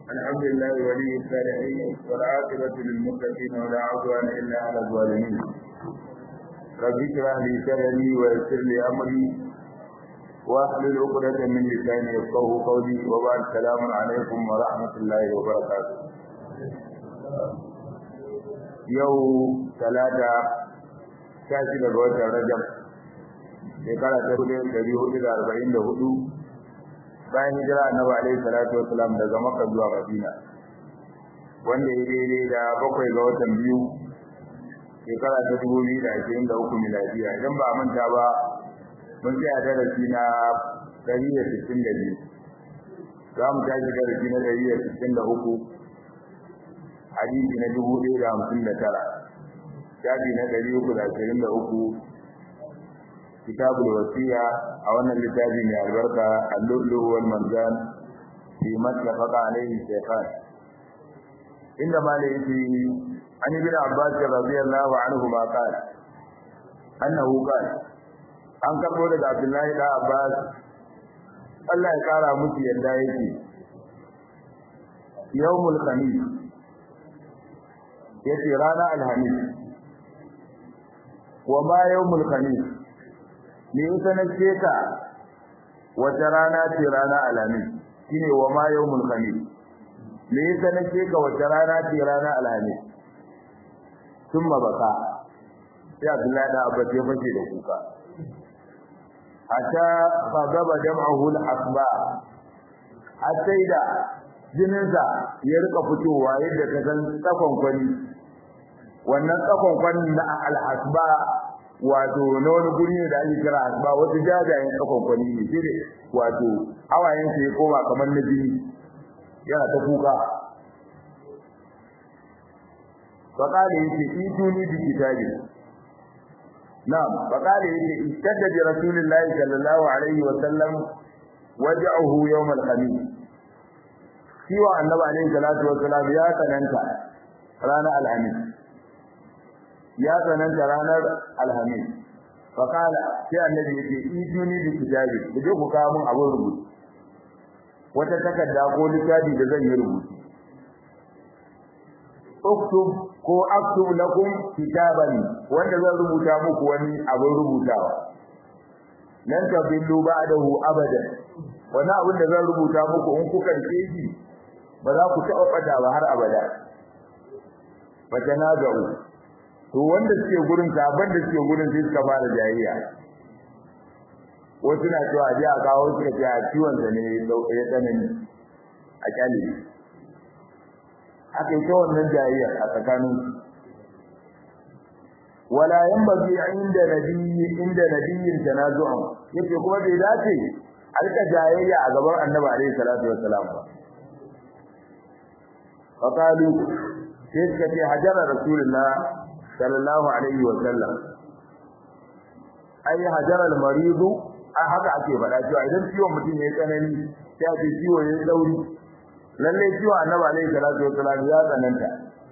الحمد لله ولي الصالحين والعاقبة للمتقين ولا عدوان إلا على الظالمين رب اشرح لي صدري ويسر لي أمري واحلل عقدة من لساني يفقهوا قولي وبعد السلام عليكم ورحمة الله وبركاته يوم ثلاثة شاشة الوجه رجب shekara ta hudu dari hudu da arba'in da hudu bayan hijira annabi alaihi salatu wasalam daga makka zuwa madina wanda ya daidai da bakwai ga watan biyu shekara ta dubu biyu da ashirin da uku miladiya idan ba a manta ba mun tsaya darasi na ɗari da sittin da biyu za mu tashi darasi na ɗari da sittin da uku hadisi na dubu ɗaya da hamsin da tara shafi na ɗari uku da ashirin da uku كتاب الوصية أو أن الكتاب من البركة اللؤلؤ والمرجان فيما اتفق عليه الشيخان عندما ليتي عن ابن عباس رضي الله عنهما قال أنه قال an karɓo daga Abdullahi da Abbas Allah ya kara musu yadda yake yawmul khamis yace rana alhamis wa ma yawmul khamis me yasa na ce ka wata rana ce rana alhamis shine wa ma yawmul khamis me yasa na ce ka wata rana ce rana alhamis thumma baka sai Abdullahi da Abba ya fashe da kuka hatta fagaba jam'ahu al-asba sai da jininsa ya rika fitowa yadda ka san tsakon kwani wannan tsakon kwani na al-asba wato na wani guri ne da ake kira asba wasu jajayen kafan kwani ne sai wato hawayen ya koma kamar na jini yana ta kuka faqala yace ituni bi kitabi na'am faqala yace istadda bi rasulillahi sallallahu alaihi wa sallam waj'ahu yawm al-khamis kiwa annabi alaihi salatu wa salam ya tsananta ranar alhamis ya tsananta ranar alhamis faƙala sai annabi ya ce iduni da kitabi ku je ku kawo min abin rubutu wata takarda ko littafi da zan yi rubutu uktub ko aktub lakum kitaban wanda zan rubuta muku wani abin rubutawa lan tabillu ba'dahu abadan wani abin da zan rubuta muku in kuka rike shi ba za ku taɓa fada ba har abada fa tanaza'u to wanda suke gurin saban da suke gurin sai suka fara jayayya wasu na cewa ji a kawo suka ce a ciwon sa ne ya tsanani a kyale aka yi ta wannan jayayya a tsakanin wala yanbaghi inda nabiyyi inda nabiyyin tanazu'an yace kuma bai dace a rika jayayya a gaban annabi alaihi salatu wassalam ba faqalu sai suka ce hajara rasulullah sallallahu alaihi wa sallam ai hajar al-marid a haka ake faɗa cewa idan ciwon mutum yayi tsanani sai ake ciwo yayi dauri lalle ciwo annabi alaihi salatu wa sallam ya tsananta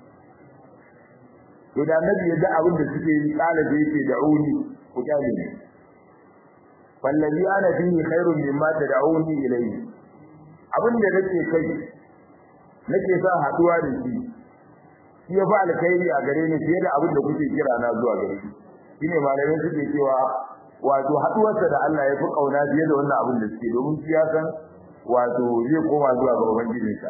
to da annabi ya ga abin da suke yi kalabe yake da'uni ku kyale ni wallazi ana fihi khairun mimma tad'uni ilayhi abin da nake kai nake sa haduwa da shi shi ya fa alkhairi a gare ni fiye da abin da kuke kira na zuwa gare shi shine malamin suke cewa wato haduwarsa da Allah ya fi kauna fiye da wannan abin da suke domin shi ya san wato zai koma zuwa ga ubangijinsa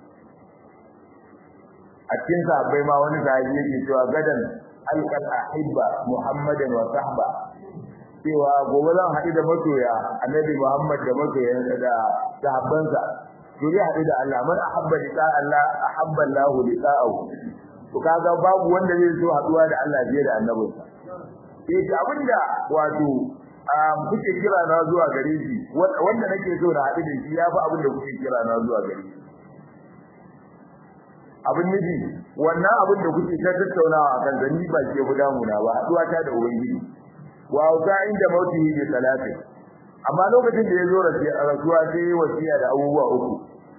a cikin sahabbai ma wani sahabi yake cewa gadan alqal ahibba muhammadan wa sahba cewa gobe zan haɗu da masoya annabi muhammad da masoyansa da sahabbansa to zai haɗu da Allah man ahabba liqa Allah ahabba Allah liqa'ahu to kaga babu wanda zai so haduwa da Allah fiye da annabinsa eh abinda wato kuke kira na zuwa gare shi wanda nake so na haɗu da shi yafi abinda kuke kira na zuwa gare shi abin nufi wannan abin da kuke ta tattaunawa a kan zani ba ke guda muna ba haduwa ta da ubangiji wa ta inda mautihi bi salati amma lokacin da ya zo rasuwa sai wasiya da abubuwa uku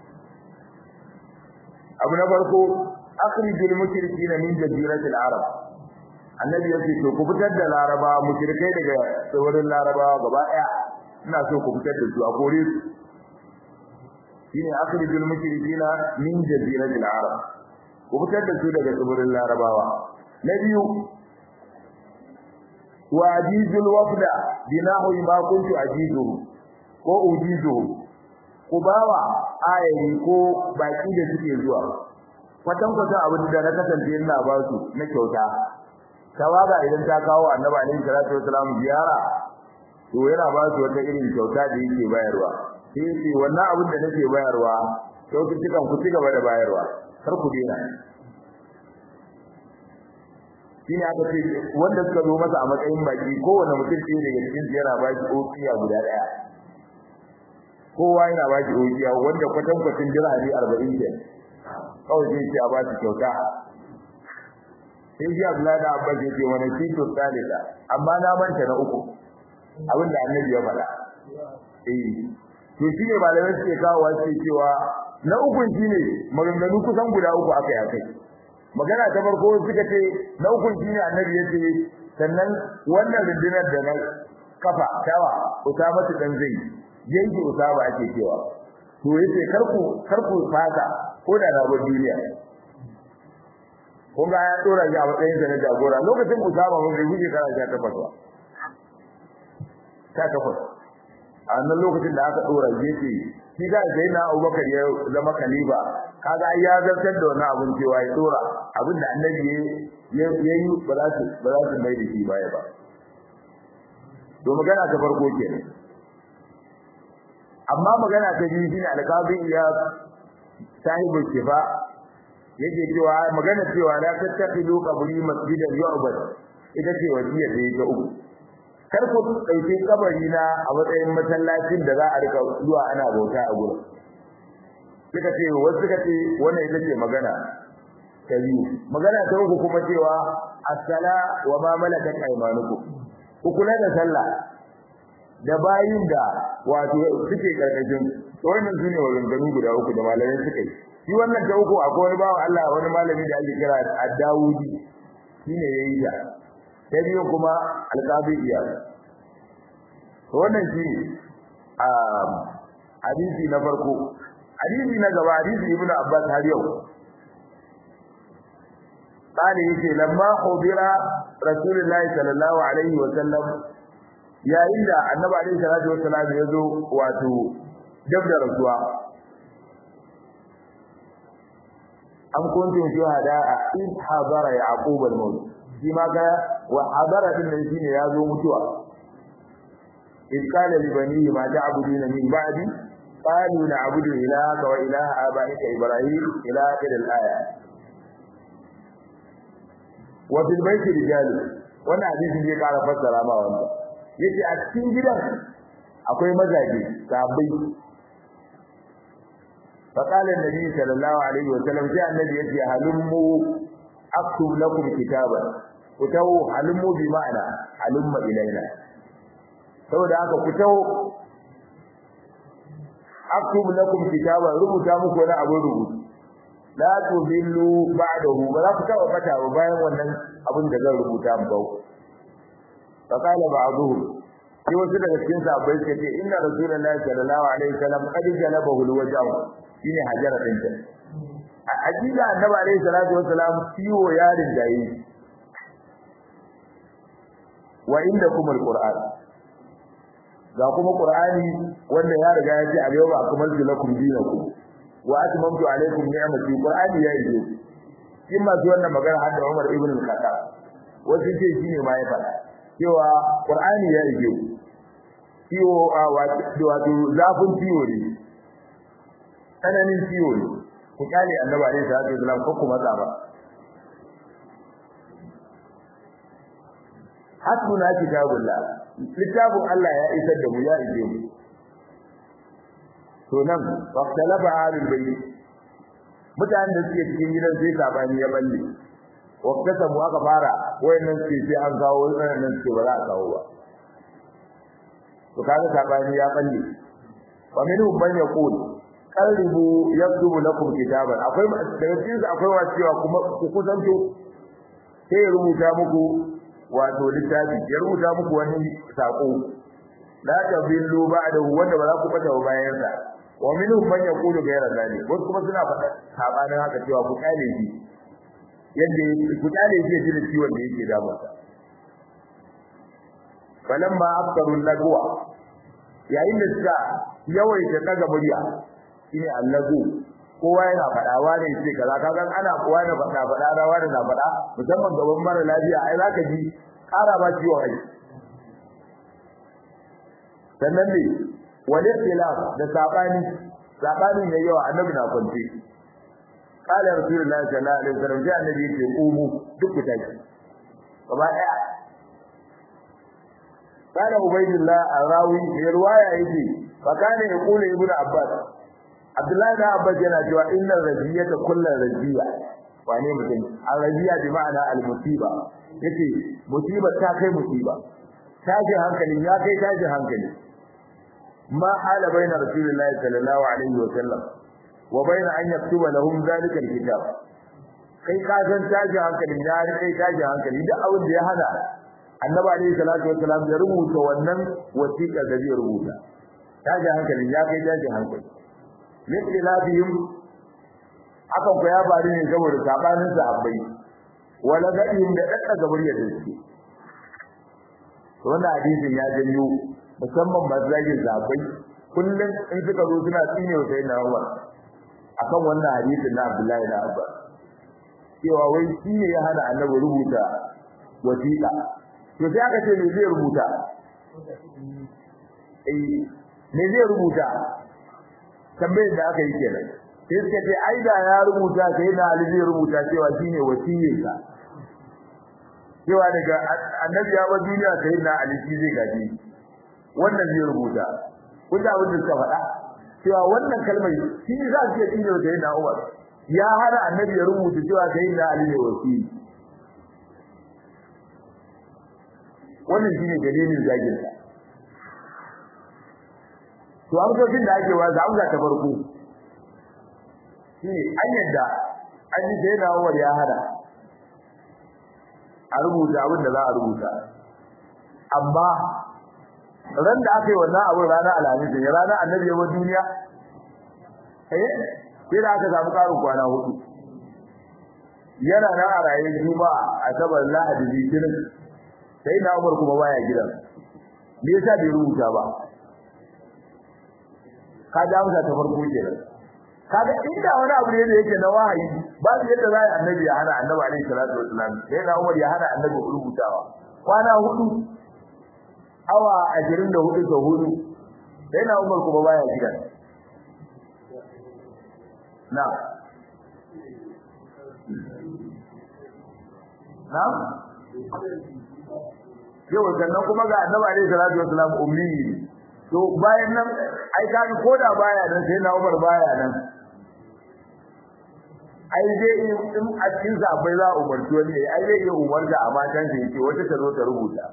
abu na farko akhrijul mushrikeena min jaziratil arab annabi ya ce to ku fitar da laraba mushrikai daga tsibirin larabawa gaba daya ina so ku fitar da su a kore su shine akhrijul mushrikina min jaziratil arab ku fitar da su daga tsibirin larabawa na biyu wa ajizul wafda binahu ma kuntu ajizuhu ko ujizuhu ku bawa ayayi ko baki da suke zuwa kwatan kwatan abin da na kasance ina ba su na kyauta tawaga idan ta kawo annabi alaihi salatu wasalam ziyara to yana ba su wata irin kyauta da yake bayarwa sai ce wannan abin da nake bayarwa kyaututtukan ku ci gaba da bayarwa kar ku dena shine aka ce wanda suka zo masa a matsayin baki kowane mutum ɗaya daga cikin su yana ba shi ofiya guda ɗaya kowa yana ba shi ofiya wanda kwatan kwatin dirhami arba'in ke kawai sai ce a ba su kyauta sai shi Abdullahi da Abbas ya ce wani tito salisa amma na manta na uku abin da annabi ya faɗa eh to shi ne malamai suke kawo wasu cewa na ukun shine maganganu kusan guda uku aka yi akai magana ta farko suka ce na ukun shine annabi yace sannan wannan rundunar da na kafa tawa usama dan zai yanke usama ake cewa to yace karku karku fata ko da rabar duniya kun ga ya dora shi a matsayin sa na jagora lokacin usama mun bai guje kana ja takwas ba ta takwas a wannan lokacin da aka dora shi yace shi da sai na Abubakar ya zama khalifa kaga ai ya zartar da wannan abun cewa ya dora abin da annabi ya yi ba za su ba za su mai da shi baya ba to magana ta farko kenan amma magana ta biyu shine alqabi ya sahibu kifa yake cewa magana cewa la tattaqidu qabri masjidan yu'bad ita ce wasiyar da yake uku kar ku dauke kabari na a matsayin masallacin da za a rika zuwa ana bauta a gurin suka ce wasu suka ce wannan ita ce magana ta biyu magana ta uku kuma cewa as-sala wa ma malakat aymanukum ku kula da sallah da bayin da wato suke karkashin wannan sune maganganu guda uku da malamai suka yi shi wannan ta uku akwai wani bawan Allah wani malami da ake kira Ad-Dawudi shine yayi ta ta biyu kuma alqabi iyas to wannan shi a hadisi na farko hadisi na gaba hadisi ibn abbas har yau قال yake lamma khubira rasulullahi sallallahu alaihi wa sallam yayin da annabi alaihi salatu wa sallam ya zo wato dab da rasuwa an kuntum shuhada in hadara yaqub al-maut shi ma ga wa hadara din nan shine ya zo mutuwa in qala li banihi ma ta'buduna min ba'di qalu na'budu ilahaka wa ilaha abaika ibrahim ila akhir al-aya wa fil bayti rijal wannan hadisi ne kara fassara ma wannan yace a cikin gidan akwai mazaje sahabbai فقال النبي صلى الله عليه وسلم جاء النبي يتي هلموا اكتب لكم كتابا كتو هلموا بمعنى هلم الينا saboda haka ku tawo aktub lakum kitaba rubuta muku wani abu rubutu la tudillu ba'dahu ba za ku taba bata ba bayan wannan abin da zan rubuta muku fa qala ba'dhum sai wasu daga cikin sahabbai suka ce inna rasulullahi sallallahu alaihi wasallam qad jalabahu alwajh shine hajara din ta a hakika annabi alaihi salatu wasalam ciwo yarin jayi wa indakum alquran ga kuma qur'ani wanda ya riga ya ce al-yawma akmaltu lakum dinakum wa atmamtu alaykum ni'mati qur'ani ya yi kin ma ji wannan magana har da Umar ibn al-Khattab wasu ce shine ma ya fada cewa qur'ani ya yi ciwo a wato zafin ciwo ne tsananin ciwo ne ku kyale annabi alaihi salatu wasallam ko ku matsa ba hasbuna kitabullah littafin Allah ya isar da mu ya ije mu to nan waqtalaba alul bayt mutanen da suke cikin gidan sai sabani ya balle waqtasa mu aka fara wayannan sai sai an kawo wayannan sai ba za a kawo ba to kaga sabani ya balle wa minhum man yaqul qaribu yaktubu lakum kitaban akwai daga cikin akwai wasu cewa kuma ku kusanto sai ya rubuta muku wato littafi ya rubuta muku wani sako la tabillu ba'dahu wanda ba za ku bata bayan sa wa minhum man yaqulu ghayra dhalik wasu kuma suna faɗa sabanin haka cewa ku kale shi yadda ku kale shi da ciwon da yake damunsa falamma afkaru lagwa yayin da suka yawaita daga murya shine allagu kowa yana faɗa wani ce kaza kaga ana kowa na faɗa faɗa da wani na faɗa musamman gaban mara lafiya ai zaka ji ƙara ba ciwon ai sannan ne wal ikhtilaf da sabani sabanin yayi yawa annabi na kwance qala rasulullahi sallallahu alaihi wasallam ya annabi ce umu duk ku tashi gaba daya قال عبيد الله الراوي في روايه يجي فكان يقول ابن عباس عبد الله بن عباس yana cewa innal rajiyata kullu rajiya wane mutum al-rajiya bi ma'ana al-musiba yace musiba ta kai musiba tajin hankali ya kai tajin hankali ma hala baina rasulillahi sallallahu alaihi wa sallam wa baina an yaktuba lahum zalika al-kitab kai ka san tajin hankali ya kai tajin hankali duk abin da ya hada annabi alayhi salatu wassalam ya rubuta wannan wasiƙa da zai rubuta taji hankali ya kai taji hankali misli labihim akan ku ya bari ne saboda sabanin sahabbai wala gadin da dadda gabar ya dace wannan hadisin ya janyo musamman mazajin sahabbai kullun in suka zo suna tsine wa sayyidina Umar akan wannan hadisin na Abdullahi da Abbas cewa wai shi ne ya hana annabi rubuta wasiƙa to sai aka ce me zai rubuta eh me zai rubuta tambayar da aka yi kenan sai suka ce ai da ya rubuta sai na Ali zai rubuta cewa shine wasiyarsa cewa daga annabi ya ba duniya sai na Ali shi zai gaji wannan zai rubuta kun da abin da suka faɗa cewa wannan kalmar shi za su iya tsine da yana Umar ya hana annabi ya rubuta cewa sai na Ali ne wasiyi wannan shine dalilin zagin sa to amsoshin da ake wa za amsa ta farko shine an yadda an yi sai na Umar ya hada a rubuta abin da za a rubuta amma ran da aka yi wannan abin ranar alhamis ne ranar annabi ya duniya eh sai da aka samu karin kwana hudu yana nan a raye juma'a asabar lahadi litinin sai na umar kuma baya gidan me yasa bai rubuta ba ka da amsa ta farko kenan kaga inda wani abu ne da yake na wahayi ba su yadda za a annabi ya hana annabi alaihi salatu wasallam sai na umar ya hana annabi rubutawa kwana hudu awa ashirin da hudu sau hudu sai na umar kuma baya gidan na na yau sannan kuma ga annabi alaihi salatu wasallam ummi to bayan nan ai kaga koda baya nan sai na umar baya nan ai dai in a cikin sabai za a umarci wani ai zai iya umarta a matan sa yake wata ta zo ta rubuta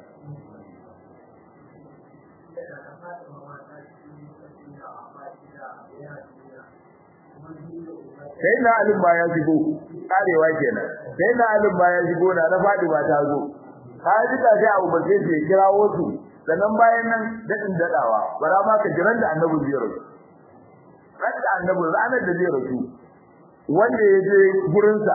sai na alim ba ya shigo karewa kenan sai na alim ba ya shigo na na fadi ba ta zo ka ji ta sai abu bace ce kira wasu sannan bayan nan dadin dadawa bara ma ka jiran da annabi zai rasu ran da annabi ranar da zai rasu wanda ya je gurin sa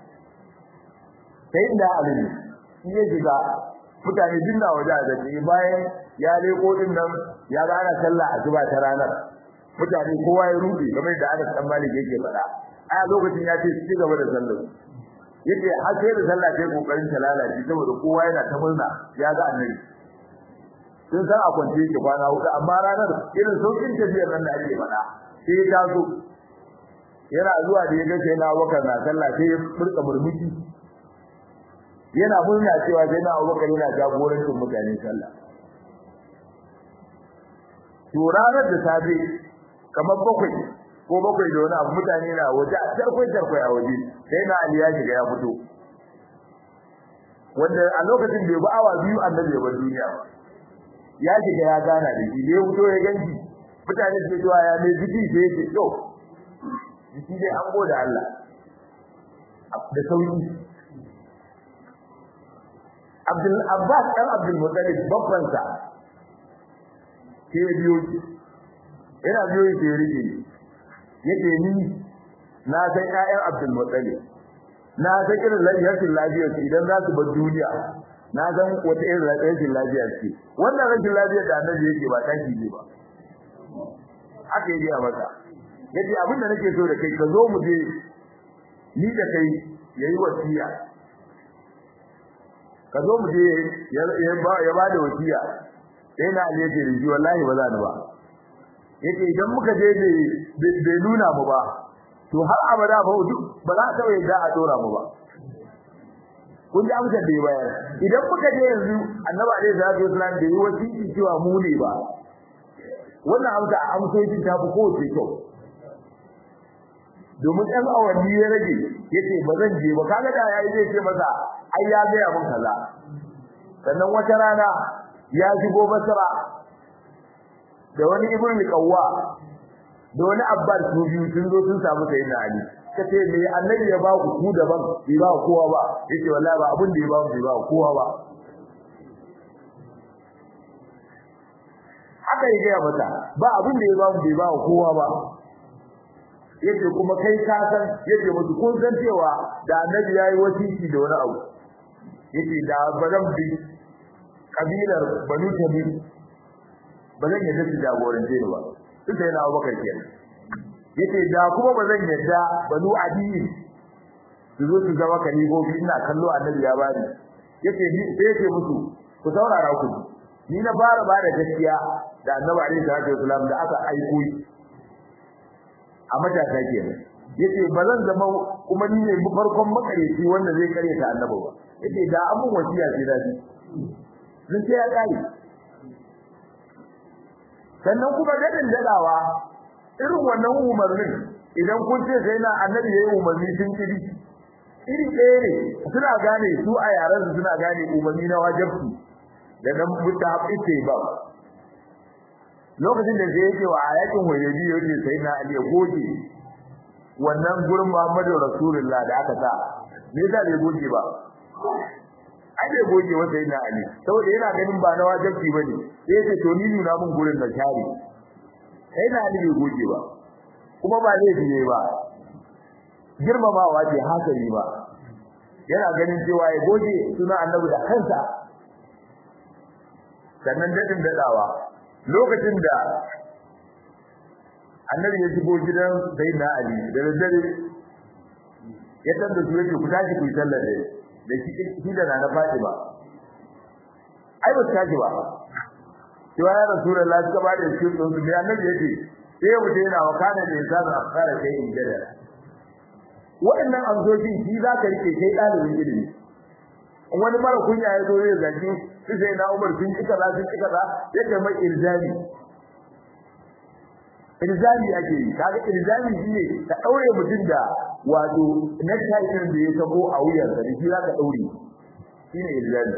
sai da alim shi ya shiga mutane dinna waje da shi bayan ya leko din nan ya ga ana sallah asuba ta ranar mutane kowa ya rubi kamar da Anas dan Malik yake faɗa a lokacin ya ce su ci gaba da sallah yace har sai da sallah sai kokarin ta lalace saboda kowa yana ta murna ya ga annabi sun san a kwance yake kwana hudu amma ranar irin saukin tafiyar nan da ake faɗa sai ya taso yana zuwa da ya ga sai na Abubakar na sallah sai ya furka murmushi yana murna cewa sai na Abubakar yana jagorancin mutane sallah to ranar da safe kamar bakwai ko bakwai da wani abu mutane na waje a tarkwai tarkwai a waje sai na Ali ya shiga ya fito wanda a lokacin bai ba awa biyu annabi ya bar duniya ba ya shiga ya gana da shi da ya fito ya ganci mutane su cewa ya mai jiki sai ya ce to jiki dai an gode Allah da sauki Abdul Abbas dan Abdul Muttalib babban sa sai ya biyo shi yana biyo shi ya rike yake ni na san ƴaƴan Abdul Muttalib na san irin lafiyar lafiyar su idan za su bar duniya na san wata irin rashin lafiya ce wannan rashin lafiyar da annabi yake ba tashi ne ba haka yake a masa yace abin da nake so da kai ka zo mu je ni da kai yayi wasiya ka zo mu je ya ba da wasiya sai na ali yace riji wallahi ba za ni ba yace idan muka je bai nuna mu ba to har abada ba ba za ta yadda a dora mu ba kun ji amsar da ya bayar idan muka je yanzu annabi alaihi salatu wasallam da yi wasiki cewa mu ne ba wannan amsa amsojin ta fi kowace kyau domin ɗan awanni ya rage yace ba zan je ba kaga da yayi zai ce masa ai ya ga mun kaza sannan wata rana ya shigo basra da wani ibn qawwa da wani abbas su biyu sun zo sun samu sayyidina ali kace me annabi ya ba ku ku daban bai ba kowa ba yace wallahi ba abin da ya ba mu bai ba kowa ba haka ya gaya mata ba abin da ya ba mu bai ba kowa ba yace kuma kai ka san yace musu kun san cewa da annabi yayi wasiki da wani abu yace da bazan bi kabilar banu tamim bazan yadda su jagorance ni ba duk da yana Abubakar kenan yace da kuma bazan yadda banu adiyi su zo su zama kalibobi ina kallo annabi ya bani yace ni sai yace musu ku saurara ku ni na fara bada gaskiya da annabi alaihi salatu wasallam da aka aiko a matasa kenan yace bazan zama kuma ni ne farkon makareci wanda zai kare ta annabi ba yace da abun wasiya ce da sun ce ya kare sannan kuma dadin dadawa irin wannan umarnin idan kun ce sai na annabi yayi umarni sun kiri iri ɗaya ne suna gane su a yaran su suna gane umarni na wajibi da nan mutahabi ce ba lokacin da zai yake wa ayatin wayebi yake sai na ali goge wannan gurin Muhammadu Rasulullah da aka sa me yasa bai goge ba ai bai goge wa sai na ali saboda yana ganin ba na wajibi bane sai yace to ni nuna mun gurin da shari sai na ali bai goge ba kuma ba laifi ne ba girmamawa ce hasali ba yana ganin cewa ya goge suna annabi da kansa sannan dadin dadawa lokacin da annabi ya shigo gidan sayyidina ali da daddare ya tanda su yake ku tashi ku yi sallar da da shi da na Fatima ai ba tashi ba cewa ya rasulullah suka ba da shi sun da annabi yake sai mu yana wa kana da insanu akara kai in jada wa'annan amsoshin shi za ka rike kai dalibin ilimi wani mara kunya ya zo ya zaki sai sai na Umar sun kika za sun kika za yake mai ilzami ilzami ake yi kaga ilzami shine ka daure mutum da wato necktie din da ya sabo a wuyar da shi za ka daure shine ilzami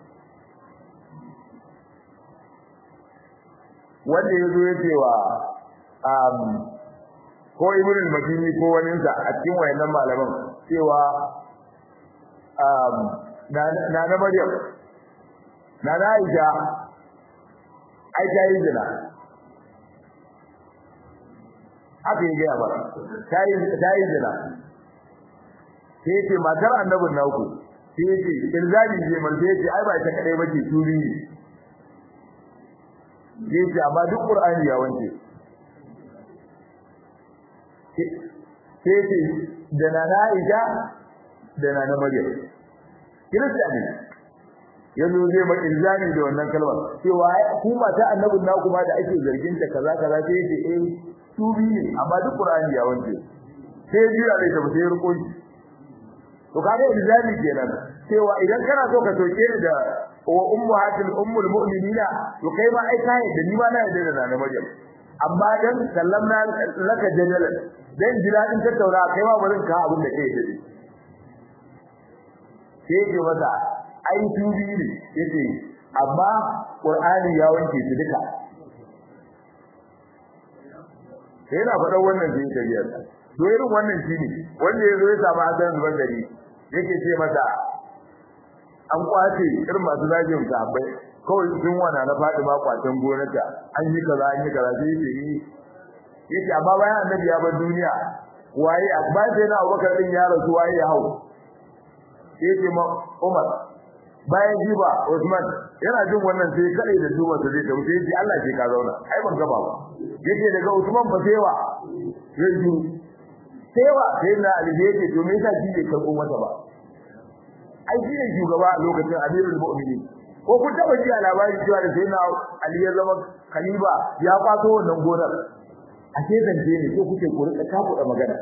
wanda yazo ya ce wa um ko ibn al-madini ko wani sa a cikin wayannan malaman cewa um na na Maryam na na Aisha ai ta yi zina haka yi gaya ba ta yi zina sai ce matar annabin naku sai ce ilzami je man sai ce ai ba ta kadai bace turi ne sai ce amma duk qur'ani ya wanke sai ce da na Aisha da na na Maryam kirista ne yanzu zai ba ilzami da wannan kalmar cewa ku mata annabin naku ma da ake zargin ta kaza kaza sai ce eh su bi ne amma duk qur'ani ya wanke sai jira da tafi sai rukun to kaga ilzami kenan cewa idan kana so ka soke ni da wa ummahatul ummul mu'minina to kai ma ai kai da ni ma na yarda da na Maryam amma dan sallamna laka jadalan dan jira din tattauna kai ma barin ka abin da kai da sai ke masa ai tubi ne yace amma qur'ani ya wanke su duka sai yana faɗa wannan zai tafiya to irin wannan shine wanda yazo ya samu hasan zuban gari yake ce masa an kwace irin masu zagin sahabbai kawai sun wana na Fatima kwacen gonarta an yi kaza an yi kaza sai yace yi yace amma bayan annabi ya bar duniya waye akbar sai na Abubakar din ya rasu waye ya hau yace ma Umar bayan jiba Usman yana jin wannan sai kare da duba su zai tafi sai Allah ke ka zauna ai ban gaba ba yace daga Usman ba sai wa sai ju sai wa sai na Ali yake to me yasa shi bai karbo mata ba ai shi ne shugaba a lokacin Amirul Mu'minin ko kun taba ji a labarin cewa da sai na Ali ya zama khalifa ya kwato wannan gonar a ce zance ne ko kuke ku rika takuda magana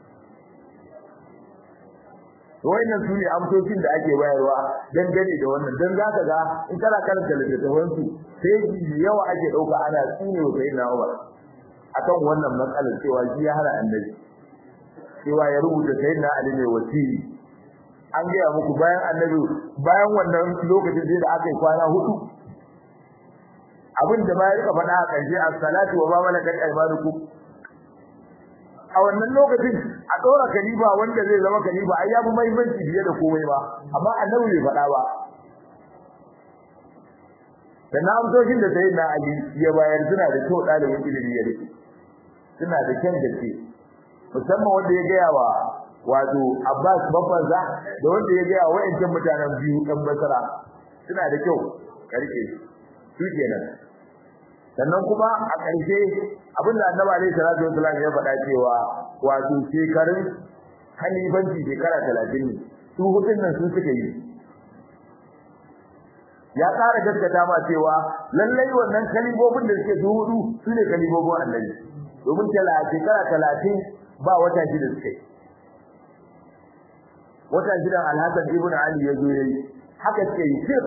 wayannan su ne amsoshin da ake bayarwa dangane da wannan dan zaka ga in kana karanta littattafan su sai yawa ake dauka ana tsine wa sayyidina Umar akan wannan matsalar cewa shi ya hana annabi cewa ya rubuta sayyidina Ali ne wasiri an gaya muku bayan annabi bayan wannan lokacin sai da aka yi kwana hudu abin da bayan ka faɗa a ƙarshe as-salatu wa ma malakat aymanukum a wannan lokacin a dora kaliba wanda zai zama kaliba ai yafi muhimmanci fiye da komai ba amma annabi bai faɗa ba dan amsoshin da sai na ali ya bayar suna da kyau dalibin ilimi ya rike suna da kyan gaske musamman wanda ya gaya wa wato Abbas bafansa da wanda ya gaya wa wayancan mutanen biyu dan Basra suna da kyau ka rike su kenan sannan kuma a ƙarshe abinda annabi alaihi salatu wasallam ya faɗa cewa wato shekarun halifanci shekara 30 ne su hudun nan sun suka yi ya ƙara gaskata ma cewa lallai wannan kalibobin da suke su hudu su ne kalibobin annabi domin tala shekara 30 ba wata shida suka yi wata shidan alhassan ibn ali ya zo yayi haka suke yi sir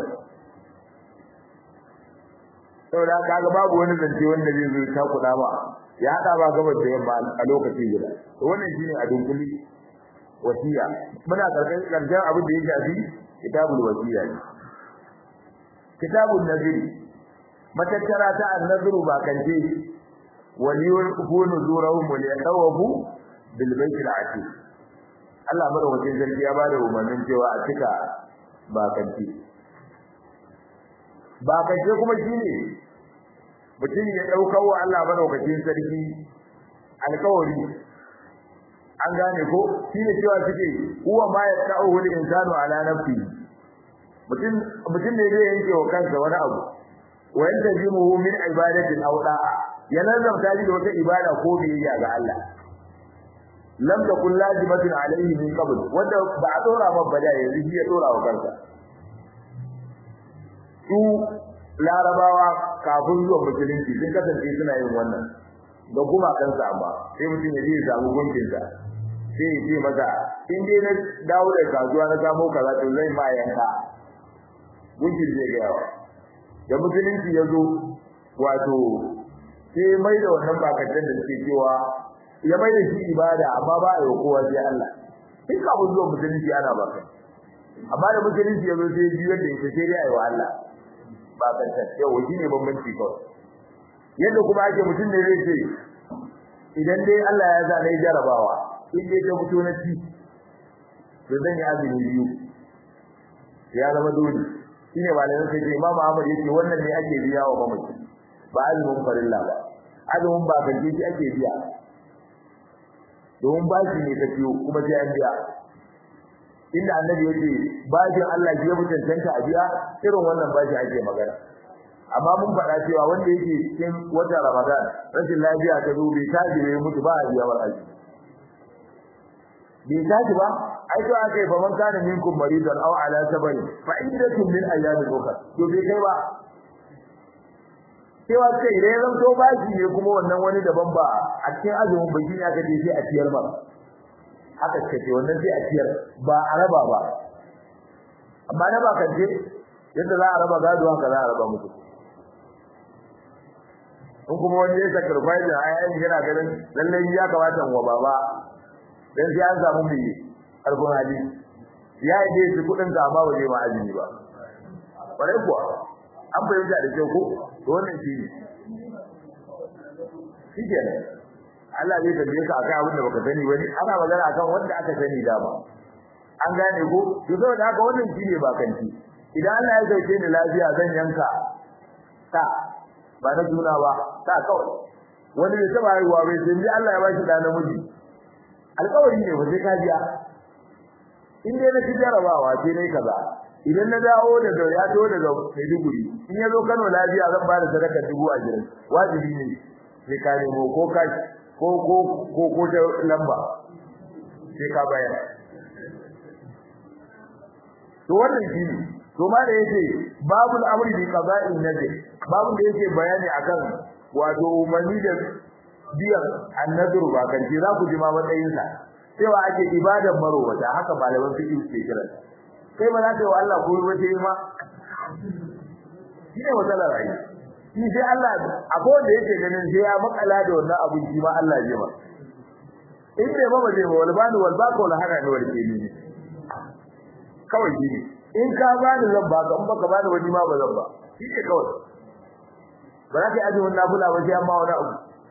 saboda kaga babu wani zance wanda zai zo ta kuɗa ba ya hada ba gaba da yamma a lokaci guda to wannan shine a dunkuli wasiya muna karkan karshen abin da ya shafi kitabul wasiya ne kitabun naziri matattara ta annazuru ba kance waliyul kunu zurahum wal yatawafu bil baitil atiq Allah madaukakin sarki ya bada umarnin cewa a cika ba kance ba kace kuma shine mutum ya daukar wa Allah madaukakin sarki alkawari an gane ko shine cewa suke huwa ma yaqa'u al-insanu ala nafsi mutum mutum ne zai yanke wa kansa wani abu wa yantajimuhu min ibadatin aw da'a ya nazarta shi da wata ibada ko biyayya ga Allah lam takun lazimatin alayhi min qabl wanda ba a dora ba bada yanzu shi ya dora wa kansa su larabawa kafin zuwa musulunci sun kasance suna yin wannan da kuma kansa amma sai mutum ya je ya samu gunkinsa sai ya ce masa in dai na dawo da kasuwa na samu kaza to zai ma yanka gunkin zai ga yawa da musulunci ya zo wato sai mai da wannan bakatan da suke cewa ya mai da shi ibada amma ba a yi kowa sai Allah in ka zuwa musulunci ana baka amma da musulunci ya zo sai biyar da ita sai dai a yi wa Allah bakatan yau shi ne bambanci kawai yadda kuma ake mutum ne zai ce idan dai Allah ya zana ya jarabawa in dai ta fito na ci to zan yi azumi biyu ya zama dole shine malamin sai Imam Ahmad yake wannan ne ake biya wa mamaci ba azumin farilla ba azumin ba kan shi ake biya don bashi ne ta ciyo kuma sai an biya inda annabi yake bashin Allah ya mutuntanta a biya irin wannan bashi ake magana amma mun faɗa cewa wanda yake cikin watan Ramadan rashin lafiya ta zo bai tashi bai mutu ba a biya war aji bai tashi ba ai to aka yi fa man kana minkum maridan aw ala sabari fa iddatun min ayyamin ukhra to bai kai ba cewa kai idan ya zanto baki ne kuma wannan wani daban ba a cikin azumin baki ne aka ce sai a ciyar ba haka ce wannan sai a ciyar ba a raba ba amma na ba kan je yadda za a raba gado haka za a raba musu in kuma wani ya sacrifice a yayin yana ganin lallai ya kamata wa baba dan sai an samu mai karfin hali ya yi dai su kudin da amma waje ma azumi ba bare kuwa an bayyana da kyau ko to wannan shi ne shi ke Allah zai tambaye ka akan abin da baka sani wani ana magana akan wanda aka sani dama an gane ko to saboda haka wannan shi ne ba kanti idan Allah ya sauke ni lafiya zan yanka ta ba na juna ba ta kawai wani bai taba haihuwa bai sai dai Allah ya bashi da namiji alƙawari ne ba sai ka biya in dai na ci jarabawa sai dai kaza idan na dawo daga ya to daga Maiduguri in ya zo Kano lafiya zan ba da sadaka dubu a jirin wajibi ne sai ka nemo ko ka ko ko ko ko ta lamba sai ka bayar to wannan shine to ma da yake babul amri bi qada'in nabi babun da yake bayani akan wato umarni da biyan annadru ba kan za ku ji ma matsayin sa cewa ake ibadan marowata haka malaman fiqh ke kira kai ba za ka yi wa Allah ko wace ma shine matsalar rayi shi sai Allah akwai wanda yake ganin sai ya makala da wannan abin shi ma Allah ya ba in bai ba ba zai ba wal bani wal baqo la hada ne wal kini kawai shi ne in ka bani zan baka in baka bani wani ma ba zan ba shi ne kawai ba za ka yi azumin nafila ba sai amma wani abu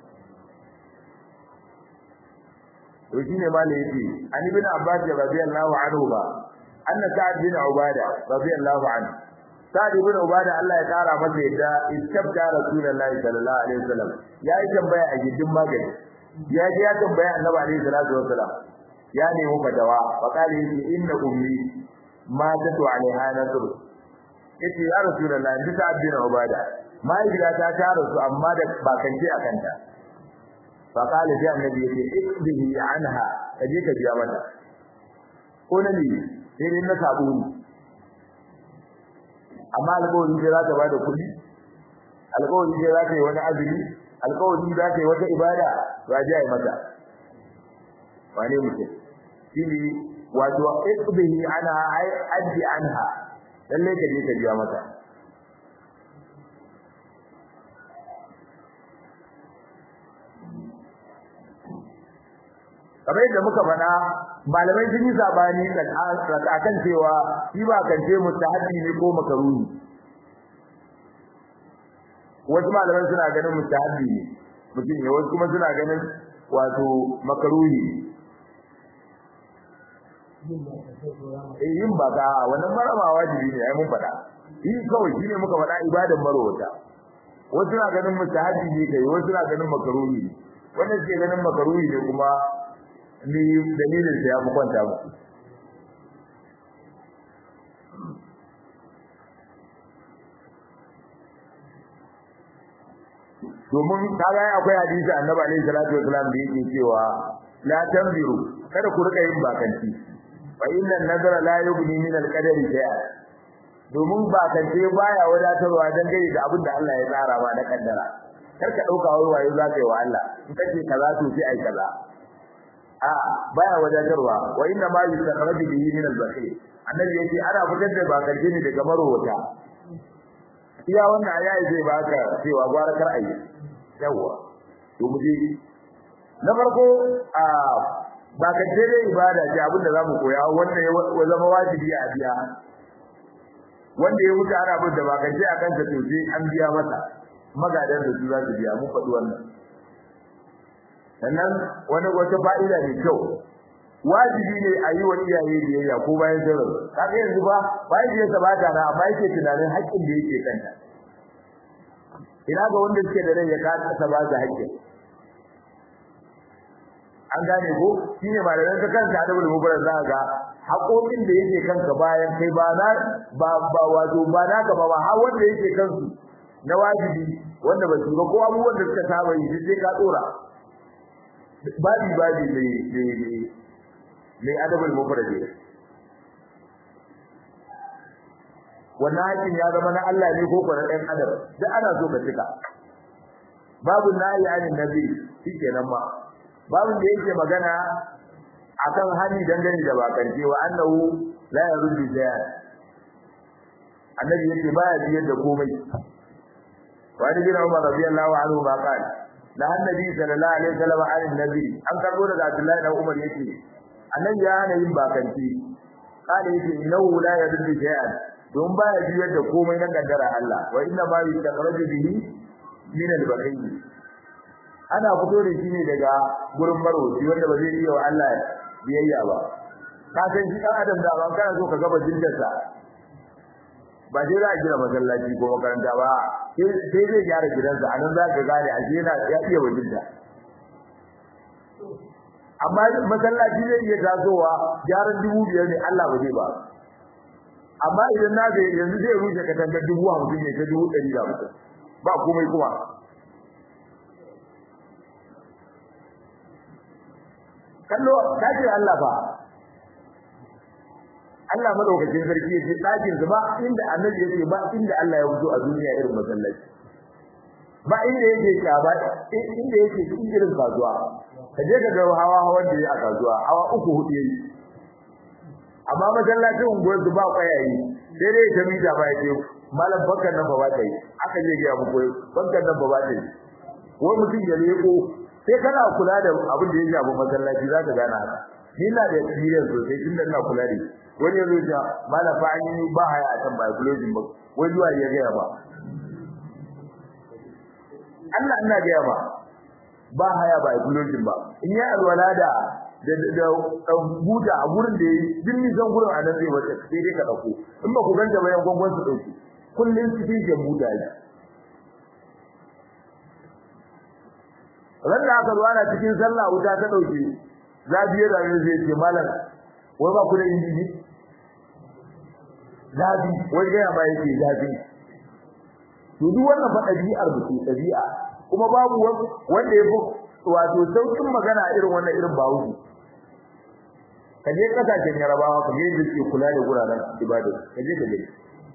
to shi ne malai yake an ibn abbas radiyallahu anhu ba anna sa'd bin ubada radiyallahu anhu sa'd bin ubada Allah ya kara masa yadda istabta rasulullahi sallallahu alaihi wasallam ya yi tambaya a gidin magani ya ji ya tambaya annabi alaihi salatu wasallam ya nemi fatawa fa kale yace inna ummi ma tatu alaiha nasr yace ya rasulullahi bi sa'd bin ubada mahaifiyata ta rasu amma da bakance a kanta fa kale sai annabi yace ikbihi anha kaje ka biya mata ko na ne sai dai na sabo ne amma alƙawari sai za ta bada kuɗi alƙawari sai za ta yi wani azumi alƙawari za ta yi wata ibada ba ji ai mata wane mutum shine wato ikbihi ana ai addi anha lalle ka je ka biya mata kamar yadda muka faɗa malamai sun yi sabani akan cewa shi ba kan ce mustahabi ne ko makaruni wasu malamai suna ganin mustahabi ne mutum ne wasu kuma suna ganin wato makaruhi eh yin baka wannan marama wajibi ne ai mun faɗa yi kawai shine muka faɗa ibadan marwata wasu suna ganin mustahabi ne kai wasu suna ganin makaruhi ne wannan suke ganin makaruhi ne kuma ni dalilin sa ya fi kwanta muku domin kaga akwai hadisi annabi alaihi salatu wasallam da yake cewa la tanziru kada ku rika yin bakanci fa inna nazara la yughni min al-qadari shay'a domin bakance baya wadatarwa dan gari da abin da Allah ya tsara ba na kaddara kar ka dauka wai wayo za ka yi wa Allah in kace kaza to sai ai kaza a baya wadatarwa wa inna ma yusarraju bihi min al-bakhil annabi yace ana fitar da bakance ne daga marwata iya wannan ayayi zai baka cewa gwara kar ayi yawa to mu je na farko a bakance dai ibada ce abin da zamu koya wanda ya zama wajibi a biya wanda ya wuce ana bin da bakance akan sa to sai an biya masa magadan da su za su biya mu faɗi wannan sannan wani wata fa'ida ne kyau wajibi ne a yi wa iyaye biyayya ko bayan sauran kaga yanzu ba bayan da ya bata na amma yake tunanin haƙƙin da yake kanta ina ga wanda suke da rai ya kasa ba su haƙƙin an gane ko shine malaman ka kanka da wani mubarak za ga haƙoƙin da yake kanka bayan kai ba na ba ba wato ba na ka ba ba har wanda yake kansu na wajibi wanda ba su ga ko abubuwan da suka saba yi sai ka tsora babi babi mai mai mai adabul mufrad wannan hakin ya zama na Allah ne ko kuma ɗan adam duk ana so ka cika babu nayi anin nabi shikenan ma babu da yake magana akan hani dangane da bakance wa annahu la yaruddu shay'an annabi yake baya biyar da komai wa ni bin Umar radiyallahu anhu ba qala da annabi sallallahu alaihi wasallam anin nabi an karbo daga Abdullahi da Umar yake annabi ya hana yin bakanci qala yake innahu la yaruddu shay'an don baya biyar da komai na kaddara Allah wa inna ma yustaqraju bihi min al-bakhil ana fito da shi ne daga gurin marwaci wanda ba zai iya wa Allah biyayya ba ka san shi dan adam da ban kana so ka gaba jindarsa ba sai za a gina masallaci ko makaranta ba sai zai gyara gidansa anan za ka gane a yana ya iya wajinta amma masallaci zai iya tasowa gyaran dubu biyar ne Allah ba zai ba amma idan na ga yanzu zai rushe katangar dubu hamsin ne ta dubu ɗari da hamsin ba komai kuma kallo dakin Allah ba Allah madaukakin sarki yake dakin sa ba inda annabi yake ba inda Allah ya fito a duniya irin masallaci ba inda yake ba inda yake cikin irin kasuwa kaje ka ga hawa hawan da yake a kasuwa hawa uku hudu yayi amma masallacin unguwar su ba kwayayi sai dai ta mita ba yake malam bakkan nan ba ba ta yi aka je ga muku bakkan nan ba ba ta yi wani mutum ya leko sai kana kula da abin da ya shafi masallaci za ka gane haka ni na da experience sosai tunda ina kula da wani yazo ya mala fa an yi ba haya a kan biology ba wai zuwa ya ga ba Allah ina ga ba ba haya biology ba in ya alwala da da da buta a gurin da yi din ni san gurin anan zai wace sai dai ka dauko in ba ku ganta bayan gongon su dauki kullun su fi buta ne ran da aka zo ana cikin sallah wuta ta dauke zabiye da zai ce malam wai ba ku da injini zabi wai ga ba yake zabi to duk wannan fa dabi'ar mu ce dabi'a kuma babu wanda yafi wato saukin magana irin wannan irin bawu kaje kasashen yarabawa kaje da ke kula da guraren ibada kaje da gani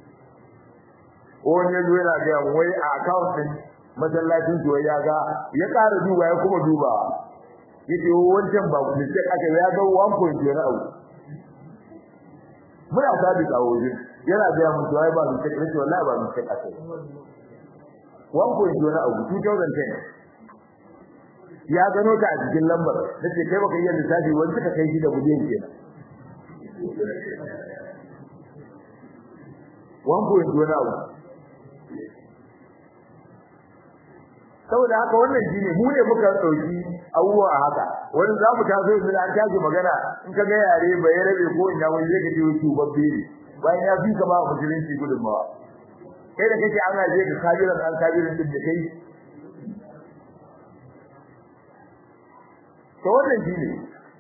wani yazo yana ga wai a account din masallacin to ya ga ya ƙara duba ya kuma duba yace wancan ba ku ce aka ya ga 1.0 na abu muna sabi kawo shi yana ga mu to ai ba mu ce kace wallahi ba mu ce kace 1.0 na abu 2010 ya gano ta a cikin lambar nace kai baka iya lissafi wani suka kai shi da budiyan kenan 1.0 na abu saboda haka wannan shine mu ne muka dauki abubuwa a haka wani za mu taso yanzu an tashi magana in ka ga yare bai rabe ko ina wani zai kace wuce babbe ne bayan ya fi ka ba musulunci gudunmawa kai da kake an aje ka kabiran an kabiran din da kai to wannan shine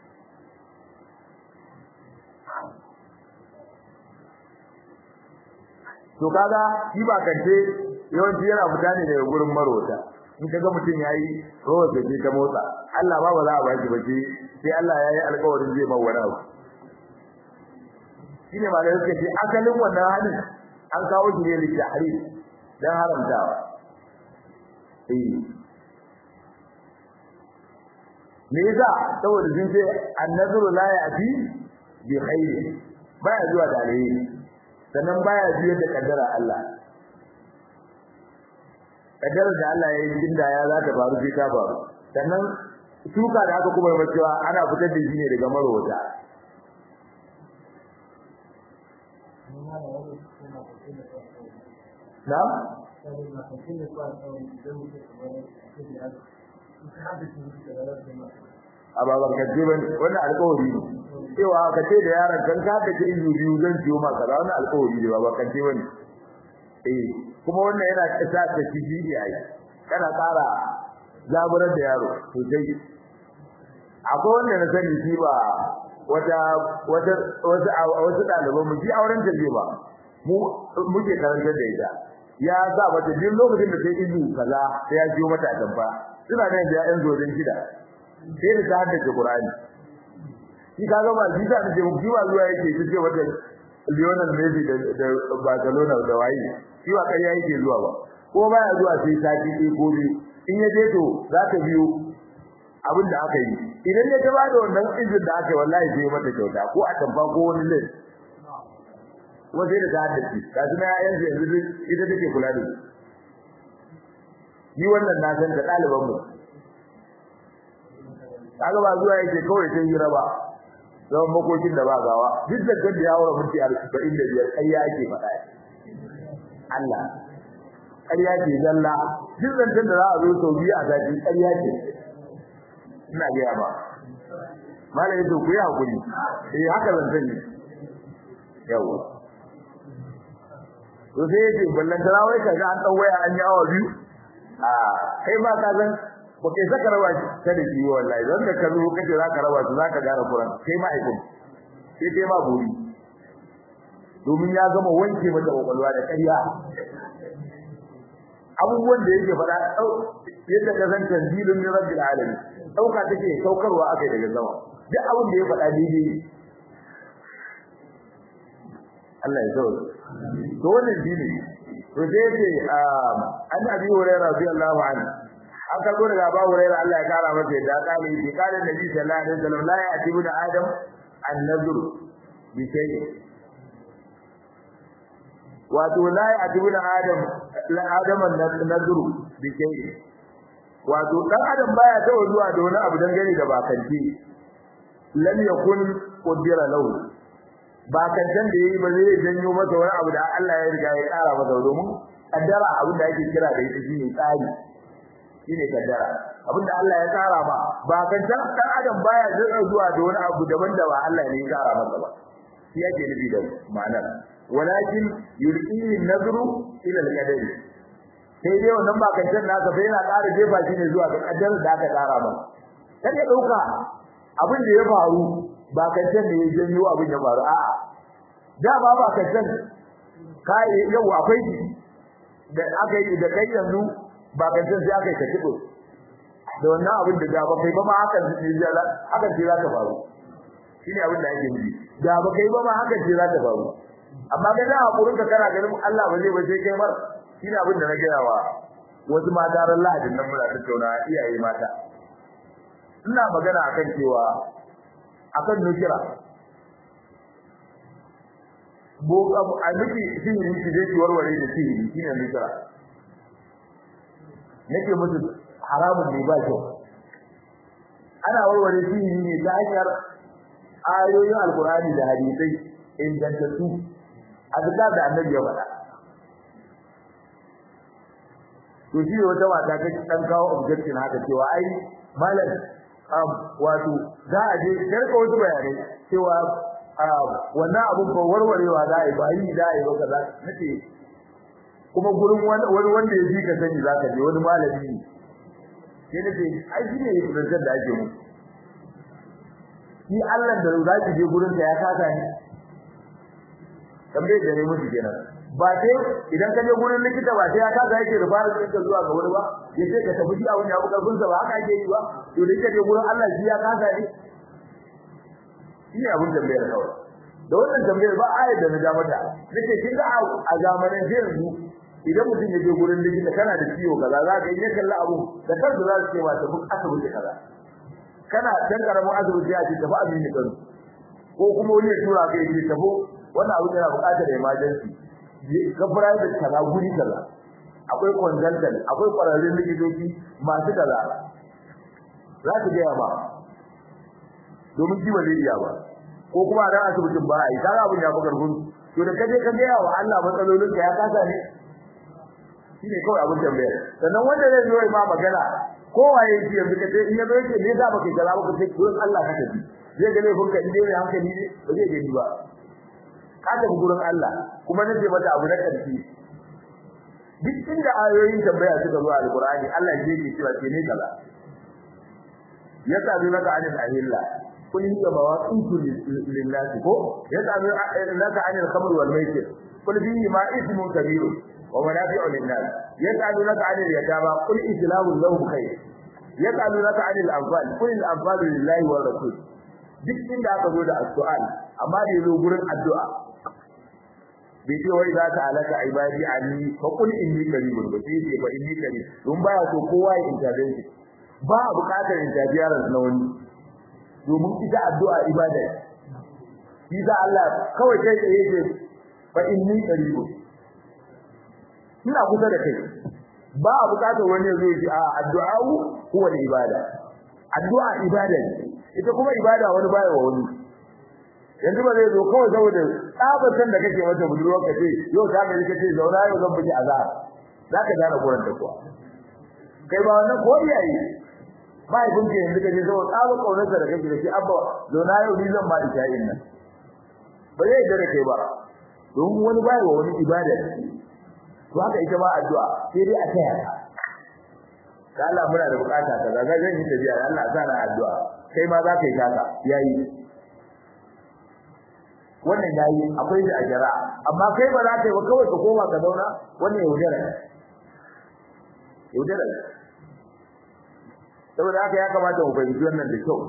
to kaga shi ba kance yawanci yana fita ne daga gurin marota in kaga mutum yayi rawar da ke ta motsa Allah ba ba za a baki bace sai Allah ya yi alƙawarin zai ba wani abu shine malai suka ce asalin wannan halin an kawo shi ne litahrim dan haramtawa eh me yasa saboda sun ce annazuru la ya'ti bi khairi baya zuwa da alheri sannan baya biyar da kaddara Allah kaddarar da Allah ya yi inda ya za ta faru sai ta faru sannan shuka da aka kuma yi cewa ana fitar da shi ne daga marowata na? a baban kace ban wannan alƙawari ne cewa ka ce da yaron kan ka da izu biyu zan ciyo maka da wannan alƙawari ne baban kace bane eh kuma wannan yana kasa da shi yayi kana tsara zaburar da yaro to dai akwai wanda na sani shi ba wata wata wata wasu daliban mu ji auren ta ba mu muke karantar da ita ya sa mata duk lokacin da sai izu kaza sai ya jiyo mata tamfa ina da ya yan zodin gida sai da ta haddace Qur'ani shi kaga ba shi da ce mu ba zuwa yake shi ce wata Lionel Messi da Barcelona da waye shi ba kai yake zuwa ba ko baya zuwa sai sati ɗaya ko biyu in ya je to za ta biyo abin da aka yi idan ya ta bada wannan izin da aka yi wallahi sai mata kyauta ko a tamfa ko wani lin kuma sai da ta haddace ga su na yanzu yanzu ita take kula da su ni wannan na san da ɗaliban mu kaga ba zuwa yake kawai sai hira ba zaman makokin da ba gawa duk da kan da ya wura minti 45 kai ya ake faɗa Allah ƙarya ce zalla duk zancen da za a zo sau biyu a sati ƙarya ce ina gaya ba mala yato ku yi hakuri eh haka zancen ne yawa to sai yace ballan tarawai kaga an dan waya an yi awa biyu a kai ba ka san ba kai saka rawa ta da shi wallahi don da ka zo kace zaka rawa su zaka gane Qur'an kai ma aikun sai kai ma buri domin ya gama wanke mata kokolwa da ƙarya abubuwan da yake faɗa yadda ka san tanzilun min rabbil alamin dauka take saukarwa akai daga sama duk abin da ya faɗa daidai Allah ya sauke to wannan shine to sai ce an abi hurairah radiyallahu anhu an karbo daga Abu Hurairah Allah ya kara masa yadda kale shi kale Nabi sallallahu alaihi wasallam la ya'tibu da Adam an-nazr bi shay'in wato la ya'tibu da Adam la Adam an-nazr bi shay'in wato dan Adam baya tawo zuwa da wani abu dangane da bakanci lam yakun qudira lahu bakancan da yayi ba zai janyo masa wani abu da Allah ya riga ya kara masa domin kaddara abin da ake kira da ita shine tsari shine kaddara abinda Allah ya tsara ba ba kan dan adam baya zuwa da wani abu daban da ba Allah ne ya tsara masa ba shi yake nufi da ma'anar walakin yulqihi nazru ila al-qadari sai dai wannan ba kan dan nasa sai yana ƙara jefa shi ne zuwa ga kaddara da aka tsara ba kan ya dauka abin da ya faru ba kan dan ne ya janyo abin ya faru a'a da ba ba kan dan kai yau akwai da aka yi da kai yanzu ba kan san sai aka yi katibo da wannan abin da da ba kai ba ma haka ne zai haka ce za ta faru shine abin da ake nufi da ba kai ba ma haka ce za ta faru amma ga da hakurin ka kana ganin Allah ba zai ba sai kai mar shine abin da na gaya wa wasu mata ran Lahadin nan muna tattauna iyaye mata ina magana akan cewa akan nukira bo a miki sihiri ki je ki warware da sihiri shine nukira nake musu haramun ne ba kyau ana warware shi ne ta hanyar ayoyin alkurani da hadisai ingantattu azka da annabi ya faɗa to shi wata mata ta dan kawo objection haka cewa ai malam um wato za a je karka wasu bayanai cewa wannan abun ko warwarewa za a yi ba yi za a yi ba kaza nace kuma gurin wani wanda ya ji ka sani zaka je wani malami ne sai nace ai shi ne kudantar da ake mu shi Allah da za ki je gurin sa ya kasa ni tambaye da ne musu kenan ba sai idan ka je gurin likita ba sai ya kasa yake da fara tsinka zuwa ga wani ba ya ce ka tafi a wani abu karfin sa ba haka ake yi ba to da kake gurin Allah shi ya kasa ne shi ne abin tambayar kawai da wannan tambayar ba ayat da na ja mata nake kin ga a zamanin yanzu idan mutum ya je gurin likita kana da ciwo kaza za ka yi kalla abu da kansu za su ce ba tafi asibiti kaza kana dan karamin asibiti ya ce tafi amini kan ko kuma wani ya tura ka yi tafi wannan abu yana buƙatar emergency ka private kaza guri kaza akwai consultant akwai kwararrun likitoci masu kaza za su gaya ba domin ji ba zai iya ba ko kuma dan asibitin ba ai kaga abun ya fi karfin to da kaje ka gaya wa Allah matsalolin ka ya kasa ne shine kawai abin tambaya sannan wanda zai zo ma magana ko waye shi yanzu kace in yazo yake me za baka kaza baka ce gurin Allah ka tafi zai ga laifin ka inda mai hankali ne ba zai gani ba ka tafi gurin Allah kuma nace mata abu na karfi duk inda ayoyin tambaya suka zo a alqur'ani Allah ya ce cewa ce ne kaza yasa zai maka anil ahilla kun yi mawaqitu lillahi ko yasa zai laka anil khamr wal maisir kul fihi ma ismun kabir ومنافع للناس يسألونك عن اليتامى قل إسلام لهم خير يسألونك عن الأنفال قل الأنفال لله والرسول duk inda aka zo da addu'a amma da yazo gurin addu'a bai ce wai za ta alaka ibadi anni fa qul inni qaribun ba sai ce fa inni qarib don baya so kowa ya intervene ba buƙatar interference na wani domin ita addu'a ibada shi sa Allah kawai kai tsaye ce fa inni qaribun ina kusa da kai ba a bukatar wani ya zo ya ce a addu'a huwa ibada addu'a ibada ne ita kuma ibada wani baya wa wani yanzu ba zai zo kawai saboda tsabatan da kake mata budurwa ka ce yau ta mai kace zauna yau zan biki azhar zaka gane gurin da kuwa kai ba wannan ko iyaye ba ibn ke yanzu kaje saboda tsaba kaunarsa da kake da shi abba zauna yau ni zan ma isha'in nan ba zai da kai ba don wani baya wa wani ibada to haka ita ma addu'a sai dai a taya ka ka Allah muna da bukata ka ga zan yi tafiya Allah sa na addu'a kai ma za ka yi taka yayi wannan yayi akwai da ajara amma kai ba za ka yi ba kawai ka koma ka zauna wannan yaudara yaudara saboda haka ya kamata mu fahimci wannan da kyau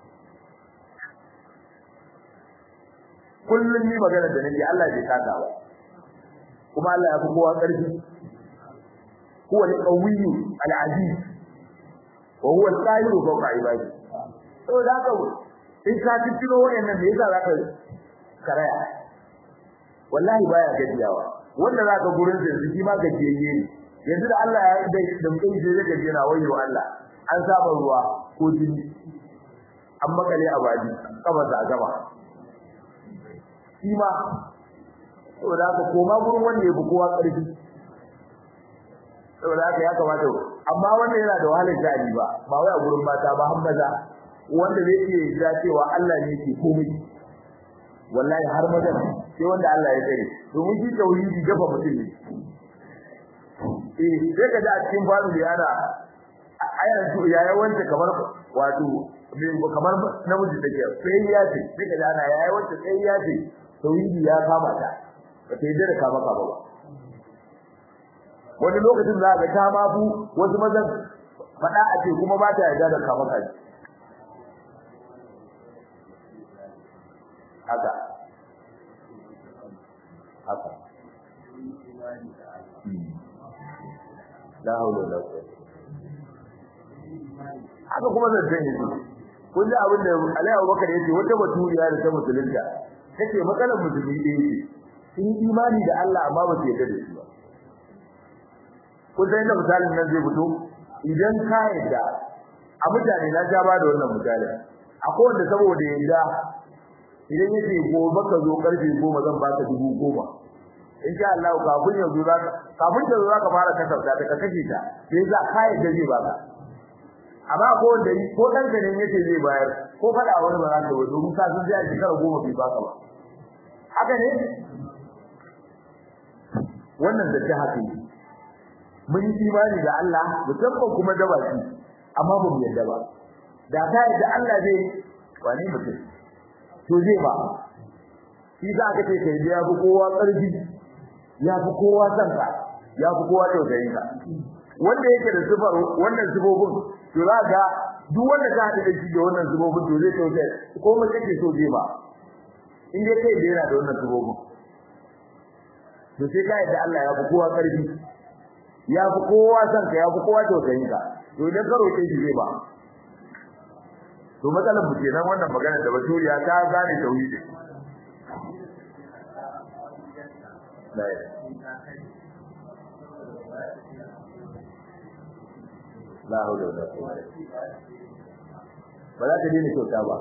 kullum ni magana da nake Allah bai saka ba kuma Allah ya fi kowa ƙarfi huwa al-qawiyyu al-aziz wa huwa al-qahiru fawqa ibadi saboda haka in ka tiro wayannan da yasa zaka karaya wallahi baya gajiyawa wanda zaka gurin da shi ma gajiyayye ne yanzu da Allah ya da da mutum sai ya gajiya na wayo Allah an saba ruwa ko jini an makale a baji kaba da gaba shi ma saboda haka koma gurin wanda ya fi kowa ƙarfi saboda haka ya kamata amma wannan yana da wahalar sha'ani ba ba wai a gurin mata ba har maza wanda zai iya jira cewa Allah ne yake komai wallahi har maza sai wanda Allah ya tsare domin shi tauhidi dafa mutum ne eh sai ka ji a cikin babu da yana ayar su ya yawanta kamar wato kamar namiji take sai ya ce sai ka ji ana ya yawanta sai ya ce tauhidi ya kama ta ba ta yi da kama kama ba wani lokacin za ga ta ma bu wasu mazan faɗa a ce kuma ba ta yarda da kama kaji haka haka la haula wala quwwata haka kuma zan tsaye ne kun ji abin da Ali Abubakar yace wata baturiya da ta musulunta take matsalar musulmi ɗaya ce sun imani da Allah amma ba su yarda da shi ba kun san da misalin nan zai fito idan ka yarda a mutane na ja ba da wannan misalin akwai wanda saboda yarda idan yace gobe ka zo karfe goma zan baka dubu goma in sha Allah kafin ya zo zaka kafin ya zo zaka fara kasafta ta kashe ta sai za ka yarda zai baka amma ko wanda ko dan ka ne yace zai bayar ko fada wani ba za ka wato mun ka sun ji a shekara goma bai baka ba haka ne wannan da ta haka ne mun yi imani da Allah musamman kuma da baki amma ba mu yarda ba da ta yadda Allah zai wani mutum to zai ba shi za ka ce kai da ya fi kowa ƙarfi ya fi kowa sanka ya fi kowa tausayin ka wanda yake da sifar wannan sifofin to za ga duk wanda ka haɗu da shi da wannan sifofin to zai tausaya ko mun kake so zai ba in dai kai da yana da wannan sifofin to sai ka yadda Allah ya fi kowa ƙarfi ya fi kowa sanka ya fi kowa tausayin ka to idan ka roƙe shi zai ba to matsalar mu kenan wannan magana da baturiya ta gane tauhidi la hawla wala quwwata ba za ka dena kyauta ba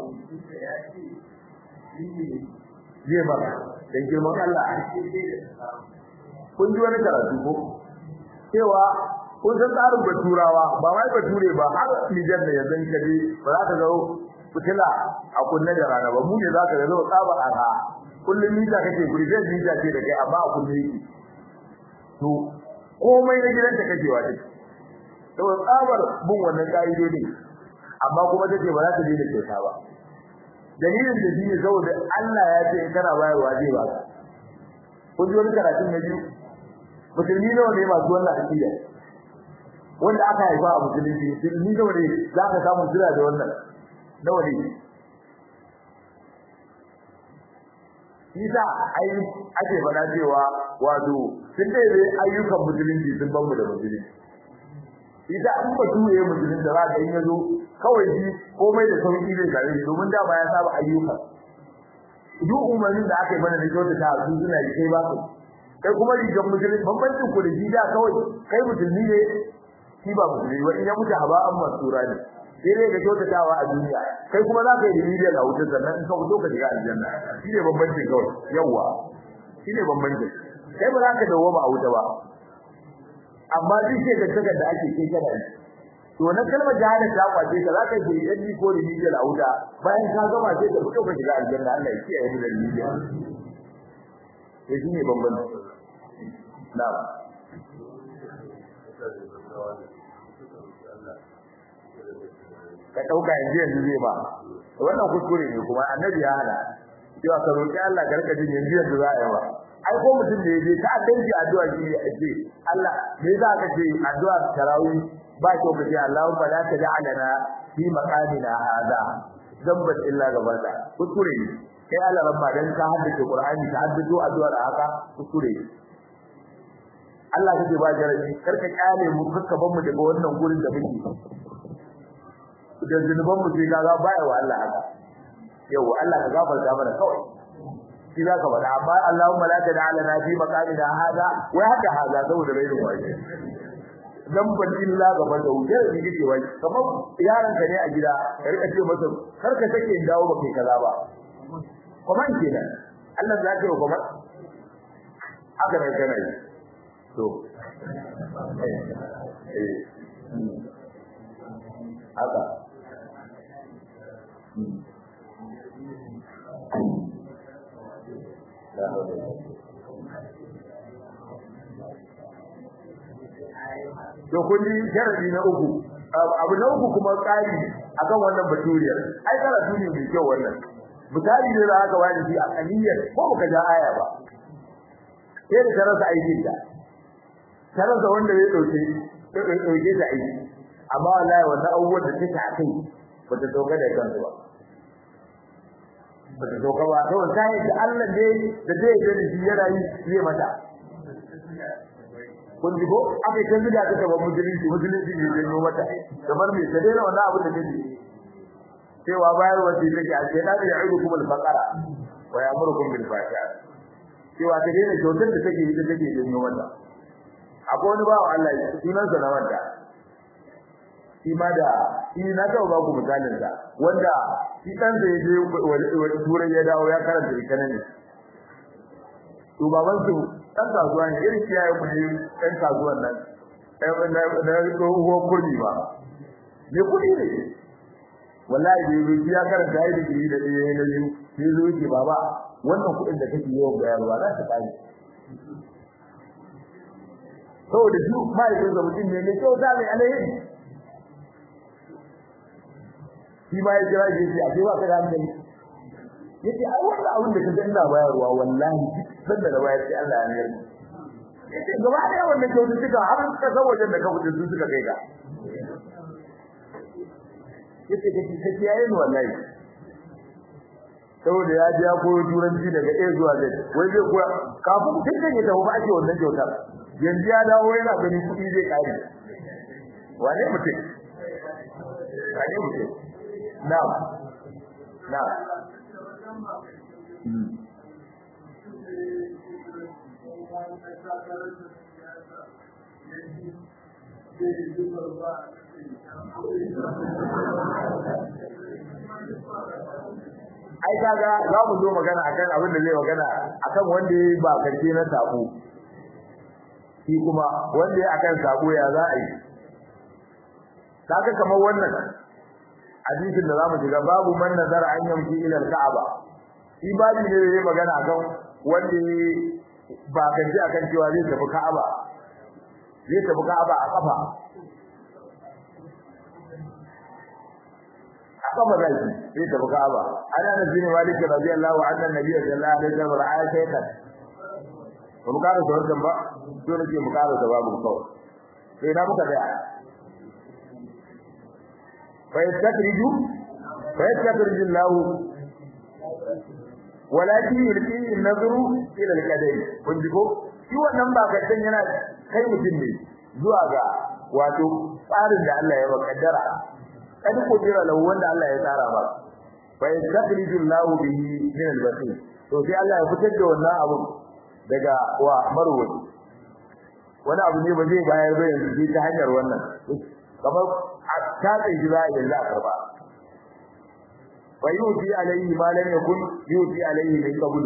zai ba dan girman Allah kun ji wani karatu ko cewa kun san tsarin baturawa ba wai bature ba har Nijar da yanzu kaje ba za ka ga fitila a kunne da rana ba mu ne za ka ga zo tsaba aka kullum mita kake guri zai mita ce da kai amma a kunne yake to komai na gidan da kake wa take to tsabar bin wannan kaidodi amma kuma take ba za ta daina kyauta ba dalilin da shine saboda Allah ya ce kana bayarwa zai ba ka kun ji wani karatun na biyu musulmi nawa ne masu wannan aqida wanda aka haifa a musulunci musulmi nawa ne za ka samu jira da wannan nawa ne Isa ai ake faɗa cewa wato sun dai ayyukan musulunci sun ban mu da musulunci Isa an ba tuye musulunci da za ka yi yazo kawai shi komai da sauki zai gare shi domin da ba ya saba ayyuka duk umarnin da aka yi mana da kyautata su suna yi kai ba su kai kuma rigar musulunci bambancin ku da shi da kawai kai musulmi ne shi ba musulmi ba in ya mutu haba an masura ne sai dai ga kyautatawa a duniya kai kuma za ka yi remedial a wutar sannan in ka fito ka shiga aljanna shi ne bambancin kawai yawwa shi ne bambancin kai ba za ka dawo ba a wuta ba amma duk sai ga da ake kai kana yi to na kalmar jahannam ta kwace ka za ka yi yaddi ko remedial a wuta bayan ka gama sai ka fito ka shiga aljanna Allah ya kiyaye mu da remedial sai shi ne bambanci na'am ka dauka yanzu yanzu zai ba wannan kuskure ne kuma annabi ya hana cewa ka roki Allah ka rika jin yanzu yanzu za a yi ba ai ko mutum da yaje ta addanci addu'a shi ne ake Allah me za ka ce addu'a tarawih ba kyau ka ce Allahumma la taj'alna fi maqamina hada zamban illa gabata kuskure ne kai Allah rabba dan ka haddace Qur'ani ka haddace addu'ar haka kuskure ne Allah kake ba jarabi karka kyale mu kakka ban mu daga wannan gurin da muke da zunuban mu sai kaga baya wa Allah haka yau Allah ka gafarta mana kawai shi za ka faɗa amma Allahumma la tad'alna fi maqamina hada wa haka hada saboda rainin waje dan ban illa gaba da wuce da kike wai kamar yaron ka ne a gida ka rika ce masa kar ka take in dawo baka kaza ba kuma kenan Allah za ka yi kuma haka ne kana yi to eh haka to kun ji sharadi na uku abu na uku kuma tsari akan wannan baturiyar ai karatu ne mai kyau wannan misali ne za ka wani shi a kaniyar ko baka ja aya ba sai da karasa aikin ta karasa wanda ya dauke dauke ta aiki amma wallahi wannan abubuwan da take a kai bata doka da kansu ba bata doka ba to sai da Allah ne da zai yi da shi yana yi zai mata kun ji ko aka kan zuga ta gaban musulunci musulunci ne zai yi mata kamar me ta daina wannan abu da take cewa bayar wace take a ce da ya idu kuma al-baqara wa ya'murukum bil fahsha cewa ta daina kyautar da take yi da take yi mata akwai wani bawo Allah sunansa na wanda shi ma da shi na taɓa ba ku misalin sa wanda shi dan da ya je turai ya dawo ya karanta economy to baban su dan kasuwa ne irin kiyaye mu ne dan kasuwan nan ɗan na na uwa kurmi ba ne kudi ne wallahi da yi ya karanta ya digiri da ɗaya na biyu sai zo yake baba wannan kuɗin da kake yawan bayarwa za ta kare saboda shi ma'aikatan mutum ne mai kyau za mai alheri shi ma ya jira shi yace a ba ka da hankali yace ai wannan abin da kaga ina bayarwa wallahi duk da na bayar sai Allah ya yarda yace gaba da wannan kyaututtuka har ka ga wajen da ka fita su suka kai ka yace kace kace yayi ni wallahi saboda ya ji ya koyo turanci daga A zuwa Z wai zai koya kafin tun da ya tafi ba ake wannan kyautar yanzu ya dawo yana ganin kuɗi zai kare wane mutum wane mutum Na'am. Na'am. Ai kaga za mu zo magana akan abin da zai magana akan wanda yayi ba karfe na sako. Shi kuma wanda yayi akan sako ya za a yi. Kaga kamar wannan hadisin da zamu shiga babu man nazara an yamshi ila al-ka'aba shi babu ne da magana akan wanda ba kan ji akan cewa zai tafi ka'aba zai tafi ka'aba a kafa a kafa zai zai tafi ka'aba ana da zini maliki radiyallahu anhu annabi sallallahu alaihi wasallam ra'a shaytan ba mu kara sauran ba to nake mu kara da babu kawai sai na muka da فيستخرج فيستخرج الله ولكن يلقي النظر الى القدر kun ji ko shi wannan ba kaddan yana kai mutum ne zuwa ga wato tsarin da Allah ya makaddara kada ko jira lahu wanda Allah ya tsara ba fa yastakhriju Allahu bihi min al-batil to sai Allah ya fitar da wannan abu daga wa marwaci wani abu ne ba zai bayar ba yanzu ta hanyar wannan kamar ta tsaye za a yanzu a karba fa yuti alayhi ma lam yakun yuti alayhi min qabl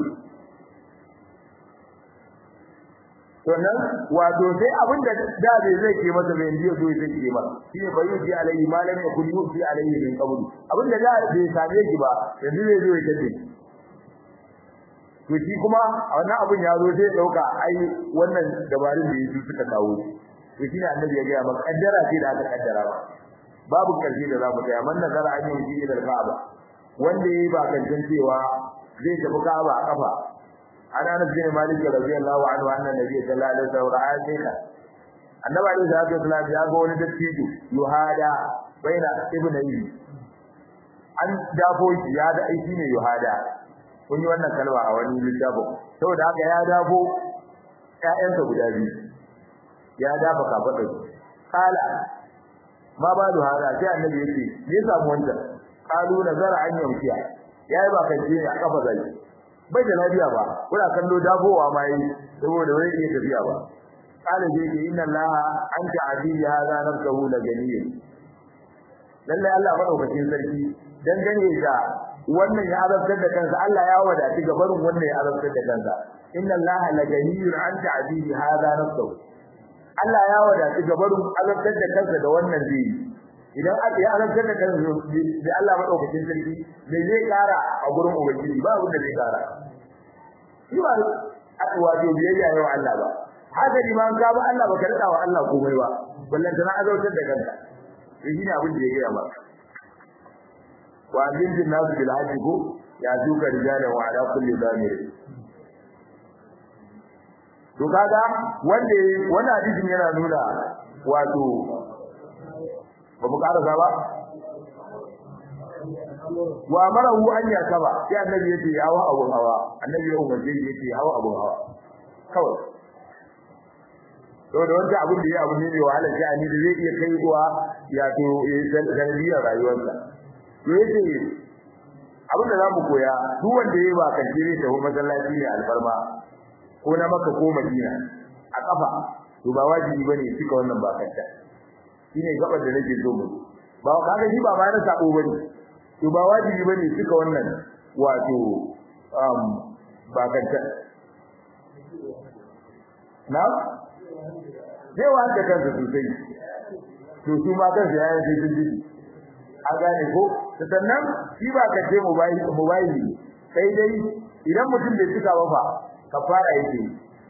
to nan wato sai abin da da bai zai ke masa bai yanzu zo zai ke masa shi ne fa yuti alayhi ma lam yakun yuti alayhi min qabl abin da da bai same shi ba yanzu zai zo ya tace to shi kuma a wannan abin ya zo sai dauka ai wannan dabarun da yake suka kawo to shine annabi ya ga maka kaddara ce da aka kaddara ba babu karshe da zamu kai amma nazara an yi shi da Ka'aba wanda yayi ba kan cewa zai tafi Ka'aba a kafa ana Anas bin Malik radiyallahu anhu anna nabi sallallahu alaihi wasallam ra'a shaykha annabi alaihi salatu wasallam ya ga wani dattijo yuhada baina ibnayhi an dafo shi ya da aiki ne yuhada kun yi wannan kalma a wani littafin saboda haka ya dafo ƴaƴansa guda biyu ya dafa kafadar kala ma ba da hada sai annabi yake me ya samu wannan kalu nazara an yamkiya yayi ba kan je a kafa zai bai da lafiya ba kuna kallo dabowa ma yi saboda wai ke tafiya ba kala je ke inna allaha anta azizi hada nafsuhu la ganiyyin lalle Allah madaukakin sarki dangane da wannan ya azabtar da kansa Allah ya wadati ga barin wannan ya azabtar da kansa inna allaha la ganiyyun anta azizi hada nafsuhu Allah ya wadatu gabarun azabtar da kansa da wannan zai idan aka yi azabtar da kansa da Allah madaukakin sarki me zai kara a gurin ubangiji ba wanda zai kara shi ba wato biyayya yau Allah ba haka liman ka ba Allah baka rada wa Allah komai ba wallan tana azabtar da kanka shi ne abin da ya gaya ba wa bin nasu bil hajji ko ya duka rijalan wa ala kulli zamir to kaga wanda wannan hadisin yana nuna wato ba mu karasa ba wa marahu an yakaba sai annabi yace ya hawa abun hawa annabi ya umarce shi yace hawa abun hawa kawai to da wanda abun da ya abu ne mai wahala sai ani da zai iya kai kuwa ya to sanadiyar rayuwarsa to yace abin da zamu koya duk wanda yayi ba kan jire ta masallaci ne alfarma ko na maka ko madina a kafa to ba wajibi bane cika wannan bakanta shine gabar da nake so mu ba kaga shi ba ma na sabo bane to ba wajibi bane cika wannan wato um bakanta na zai wanda kansa sosai to su ma kansa yayin sai sun ji a gane ko sannan shi ba kace mobile mobile sai dai idan mutum bai cika ba fa kafara yake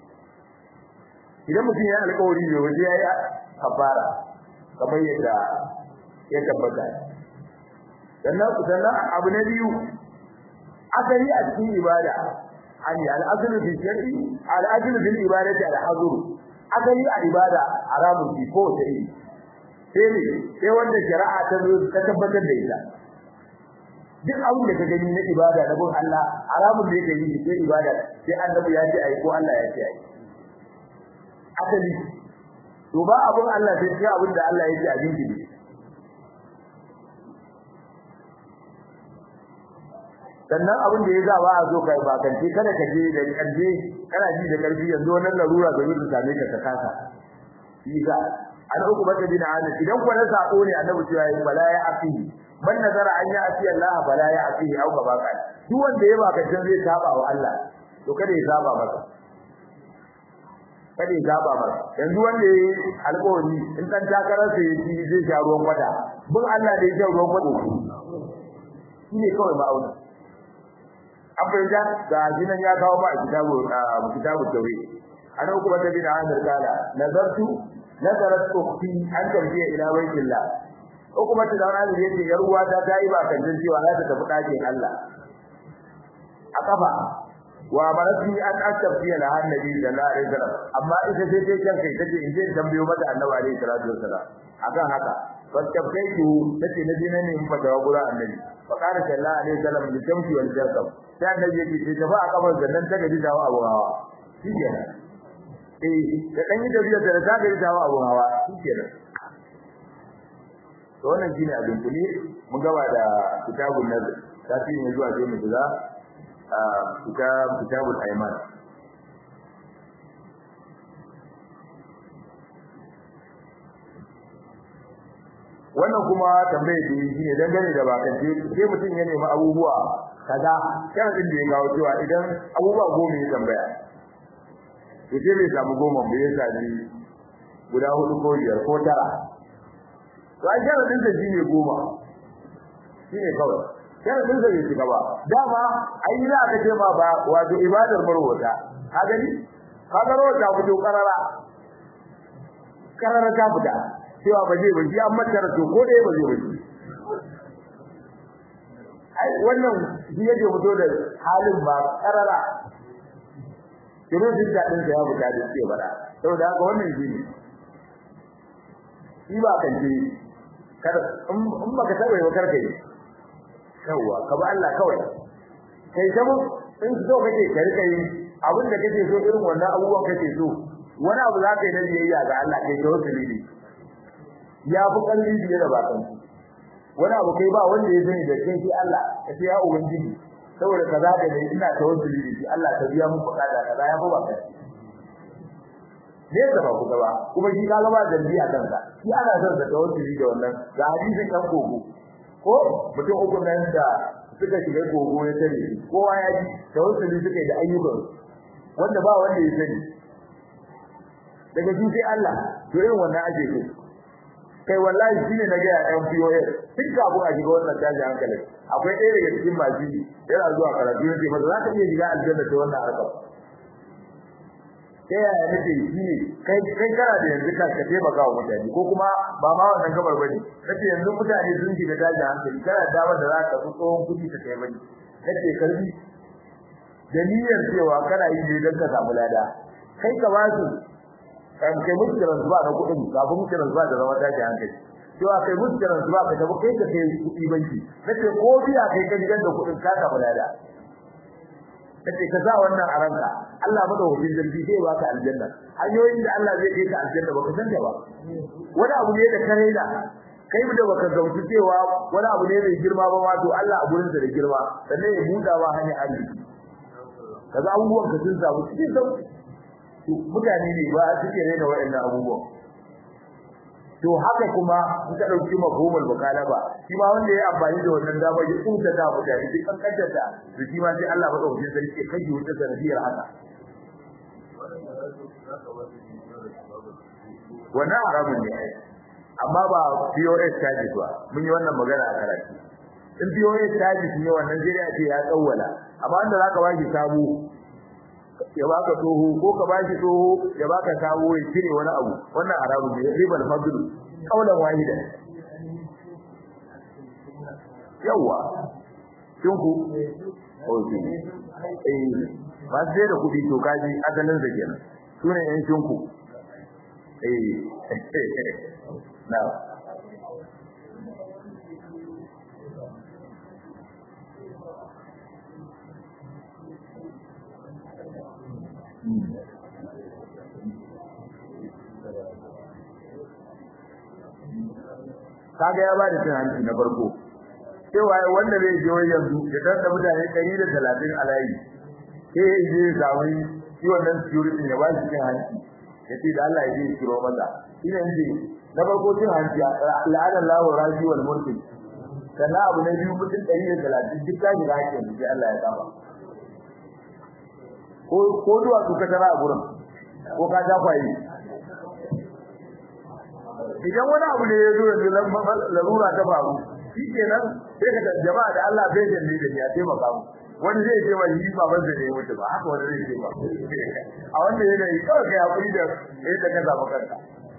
idan mutum ya alƙawari ne waje yayi kafara kamar yadda ya tabbata sannan sannan abu na biyu asali a cikin ibada ani al-aslu fi shar'i al-aslu fil ibadati al-hazr asali a ibada haramun fi ko ta yi sai ne sai wanda shari'a ta zo ta tabbatar da ita duk abin da ka gani na ibada na bin Allah haramun da yake yi sai ibada sai annabi ya ce ai ko Allah ya ce ai asali to ba abun Allah sai sai abin da Allah ya ce a jinki ne sannan abin da ya za ba a zo kai ba kan kada ka je da karje kana ji da karfi yanzu wannan larura da zai same ka ka kasa isa an uku bata bin anas idan ko na sako ne annabi cewa yi bala ya afi man nazara an ya afi Allah bala ya afi au ka baka duk wanda ya baka can zai saba wa Allah to kada ya saba masa kada ya saba masa yanzu wanda ya alƙawari in dan takarar sa ya ci zai sha ruwan kwata bin Allah da ya sha ruwan kwata shine kawai ma'auni an fahimta ga jinan ya kawo ba a kitabu kitabu tawhid ana uku bata bin anas kala nazartu nazarat ukhti an tarbiya ila baitillah uku bata da wani da yake yar uwa ta tayi ba kan cewa za ta tafi dakin Allah a kafa wa marati an astafiya la annabi sallallahu alaihi wasallam amma ita sai sai kan kai tace in je tambayo mata annabi alaihi salatu wasallam akan haka fastabaitu tace na dina ne in fata wa gura annabi fa qala sallallahu alaihi wasallam bi tamshi wal jarkab sai annabi yake ce tafi a kafar zannan ta gaji dawo abu hawa shikenan eh da dan yi tafiya da ta gaji dawo abu hawa shikenan to wannan shine abin kuli mun gaba da kitabun nazar tafi ne zuwa sai mu shiga kitab kitabul ayman wannan kuma tambaye da shi ne dangane da bakance sai mutum ya nemi abubuwa kaza sharadin da ya kawo cewa idan abubuwa goma ya tambaya to sai bai samu goma bai sami guda hudu ko biyar ko tara to ai sharadin da shi ne goma shi ne kawai sharadin da bai shiga ba dama ai za ka ce ma ba wato ibadar marwata ka gani ka ga rawata fito karara karar ta fita cewa ba zai ba shi an mata to ko da ba zai ba shi ai wannan shi yake fito da halin ba karara kiro din da din ya buga da ce bara saboda haka wannan shi ne shi ba kan ce kar in baka taɓa yi kar kai yawa ka ba Allah kawai kai ta mu in so kake ka rika yi abin da kake so irin wannan abubuwan kake so wani abu za ka yi na biyayya ga Allah kai ta wasu ne ya fi ƙarfi biye da bakan wani abu kai ba wanda ya sani da kai sai Allah ka ce ya ubangiji saboda kaza da ne ina ta wasu ne shi Allah ka biya mun bukata kaza ya fi ba kai ne da ba ku gaba kuma shi ka gaba da biya kanka shi ana son da tawassuli da wannan ga hadisin kan gogo ko mutum uku nan da suka shiga gogo ya tare kowa ya ji tawassuli suka yi da ayyukan wanda ba wanda ya sani daga su sai Allah to irin wannan ake so kai wallahi shine na ga yan POS duk abu a shiga wannan tashi hankali akwai ɗaya daga cikin masu yana zuwa karatu yace ba za ka iya shiga aljanna ta wannan harkar ta yaya nake shi ne kai kai kana da yanzu ka ka taimaka wa mutane ko kuma ba ma wannan gabar bane kace yanzu mutane sun shiga daji hankali kana da damar da za ka fi tsohon kuɗi ka kai bane kace karbi da niyyar cewa kana yi ne don ka samu lada kai ka ba su kan kai musu transfer na kuɗin kafin musu transfer da zama daji hankali cewa kai musu transfer ka tafi kai ka kai kuɗi banki kace ko biya kai ka gidan da kuɗin ka samu lada kace ka sa wannan a ranka Allah madaukakin sarki zai baka aljanna hanyoyin da Allah zai kai ka aljanna baka san da ba wani abu ne da kare da kai mu da baka gautu cewa wani abu ne mai girma ba wato Allah a gurin sa da girma sannan ya buɗa wa hanyar arziki kaza abubuwan ka sun samu cikin sauki mutane ne ba suke raina waɗannan abubuwan to haka kuma in ka dauki mafhumul mukalaba shi ma wanda ya amfani da wannan dama ya tsunta da mutane duk an kaddata to shi ma sai Allah madaukakin sarki ya kai wuta sanadiyar haka wannan haramun ne ai amma ba POS charges ba mun yi wannan magana a karatu in POS charges ne wannan zai ce ya tsawwala amma wanda zaka baki sabo ya baka tsoho ko ka bashi tsoho ya baka sabo ya cire wani abu wannan haramun ne ribal fadl kaulan wahida yawa kin ku oke eh ba sai da kudi to kaji asalin da kenan sune yan shinku eh na kaga ya bada cin hanci na farko cewa wanda zai je wai yanzu ya tanda mutane 130 a layi sai ya je zawi shi wannan security ya ba shi cin hanci yace da Allah ya je kiro maza ina yanzu na farko cin hanci la'ana Allahu raji wal mulki sannan abu na biyu mutum 130 duk kaji da hakkin sai Allah ya kama ko ko duwa su ka tara a gurin ko ka ta kwaye idan wani abu ne ya zo yanzu larura ta faru shi kenan sai ka jama'a da Allah bai janne da ya taimaka mu wani zai ce wai ba ban da ne mutu ba haka wani zai ce ba a wannan yanayi kawai kai hakuri da yadda ka samu kanka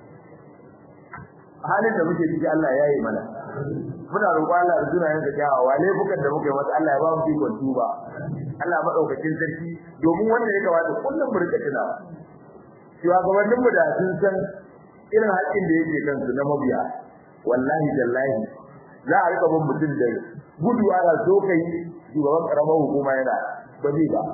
halin da muke ciki Allah ya yi mana muna roƙon Allah da sunayen sa kyawawa laifukan da muke masa Allah ya ba mu ikon tuba Allah madaukakin sarki domin wanda ya kamata kullum mu rika tunawa shugabannin mu da sun san irin haƙin da yake kansu na mabiya wallahi tallahi za a rika bin mutum da gudu ana so kai shugaban karamar hukuma yana ba zai ba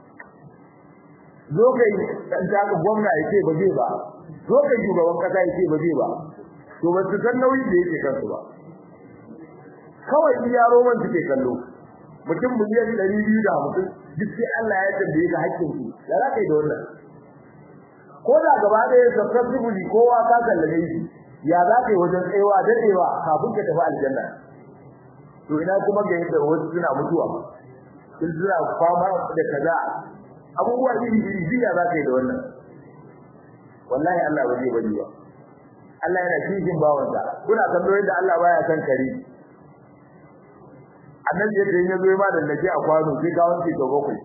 zo kai dan taka gwamna yake ba zai ba zo kai shugaban kasa yake ba zai ba to ba su san nauyin da yake kansu ba kawai iya roman suke kallo mutum miliyan ɗari biyu da hamsin duk sai Allah ya tambaye ka haƙƙin su da za ka yi da wannan ko da gaba da ya successfully kowa ka kallabe shi ya za ka yi wajen tsayawa dadewa kafin ka tafi aljanna to ina kuma ga yadda wasu suna mutuwa sun suna fama da kaza abubuwa iri iri biya za ka yi da wannan wallahi Allah ba zai bari ba Allah yana cikin bawansa kuna kallo yadda Allah baya san kare annabi yadda ya zo ma da nake a kwano sai ga wanke to bakwai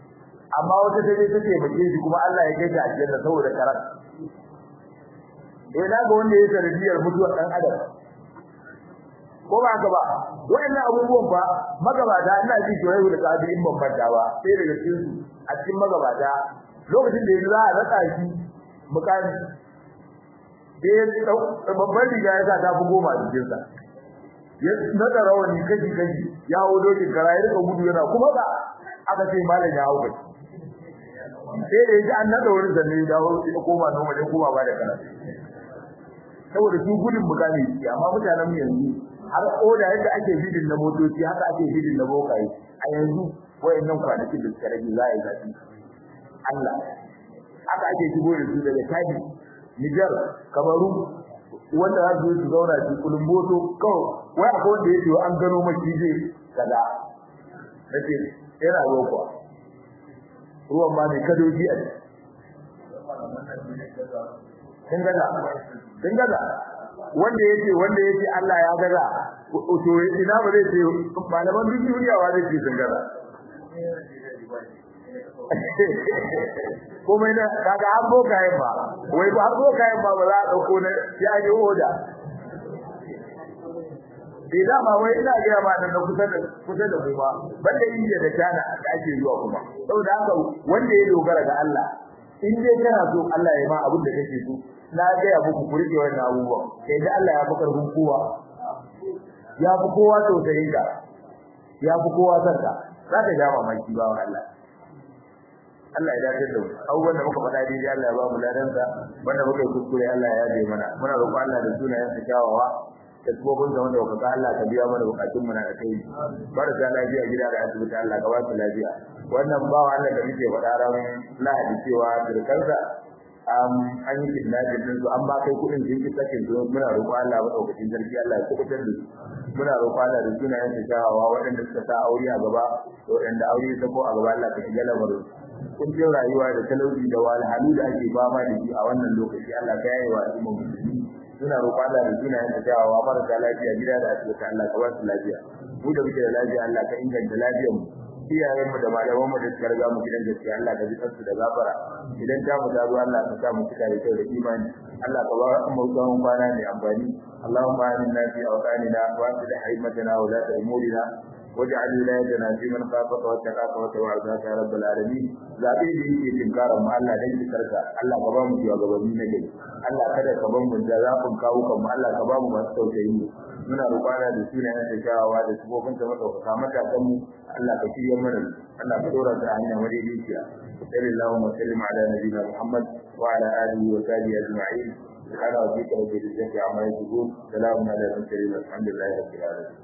amma wata ta je ta taimake shi kuma Allah ya kai ta aljanna saboda karat eh na ga wanda ya sanadiyar mutuwar dan adam ko ba haka ba wayannan abubuwan ba magabata ina ji shoyi da kadi in ban fanta ba sai daga cikin su a cikin magabata lokacin da za a raka shi mukami sai ya babban riga ya sa ta fi goma a jikin sa ya nada rawani kaji kaji ya hawo dokin kara ya rika gudu yana kuma ba aka ce malam ya hawo kai sai da yaji an nada wani zanne ya dawo ya koma noma ya koma ba da kana saboda su gudun mukami amma mutanen mu yanzu har oda yadda ake bidin na motoci haka ake bidin na bokaye a yanzu wayannan kwanakin da suka rage za a yi zafi Allah haka ake shigo da su daga Chadi Niger Kamaru wanda za su su zauna su kulumboto kawai wai akwai wanda yake an gano maki zai kaza nace yana ruwa kuwa ruwan ma mai kadoji a kin gaza kin gaza wanda yake wanda yake Allah ya gaza to ina ba zai ce malaman duniya wa zai ce sun gaza komai na kaga an boka yin ba wai ba an boka yin ba ba za a dauko na ya yi oda idan ma wai ina ga ma da kusa da kusa da kuma banda India da China da ake zuwa kuma saboda haka wanda ya dogara ga Allah in dai kana so Allah ya ma abin da kake so na ga ya muku kurke wannan abubuwan sai da Allah ya fi karfin kowa ya fi kowa tausayin ka ya fi kowa sarka za ka ja mamaki ba wa Allah Allah ya dace da mu abubuwan da muka faɗa daidai Allah ya ba mu ladan sa wanda muka yi kuskure Allah ya yaje mana muna roƙon Allah da sunayen sa kyawawa da tsibobin da wanda kuka Allah ka biya mana bukatun mu na da kai barka lafiya gida da asibiti Allah ka ba su lafiya wannan bawa Allah da muke faɗa ran Lahadi cewa turkansa an yi kidnapping din su an ba kai kudin jin sakin su muna roƙon Allah madaukakin sarki Allah ya kubutar da su muna roƙon Allah da sunayen sa kyawawa waɗanda suka sa aure a gaba da waɗanda aure ya sako a gaba Allah ka shiga lamarin kuncin rayuwa da talauci da wahalhalu da ake fama da shi a wannan lokaci Allah ka yaye wa al'ummar musulmi suna roƙon Allah da sunayen sa kyawawa marasa lafiya gida da asibiti Allah ka ba su lafiya mu da muke da lafiya Allah ka inganta lafiyar mu iyayen mu da malaman mu da suka riga mu gidan gaskiya Allah ka ji kansu da gafara idan ta mu dawo Allah ka sa mu cika da kyau da imani Allah ka ba mu tsawon kwana mai amfani Allahumma aminna fi awqanina wa aslih haymatana wa la ta'murina واجعل ولايتنا في من خافك واتقاك وتوعدك يا رب العالمين zabe da yake tinkarar mu Allah dan kikarka Allah ka ba mu shugabanni na gari Allah kada ka ban mu da zafin kawo kan mu Allah ka ba mu masu tausayi mu muna roƙana da sunayen da shawawa da sifofin da madaukaka matakan mu Allah ka shirya mana Allah ka dora ta hanya madaidaiciya sallallahu alaihi wa sallam ala nabiyina Muhammad wa ala alihi wa sahbihi ajma'in سبحان ربك رب العزة عما يصفون سلام على المرسلين والحمد لله رب العالمين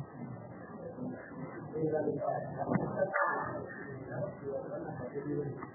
Thank you.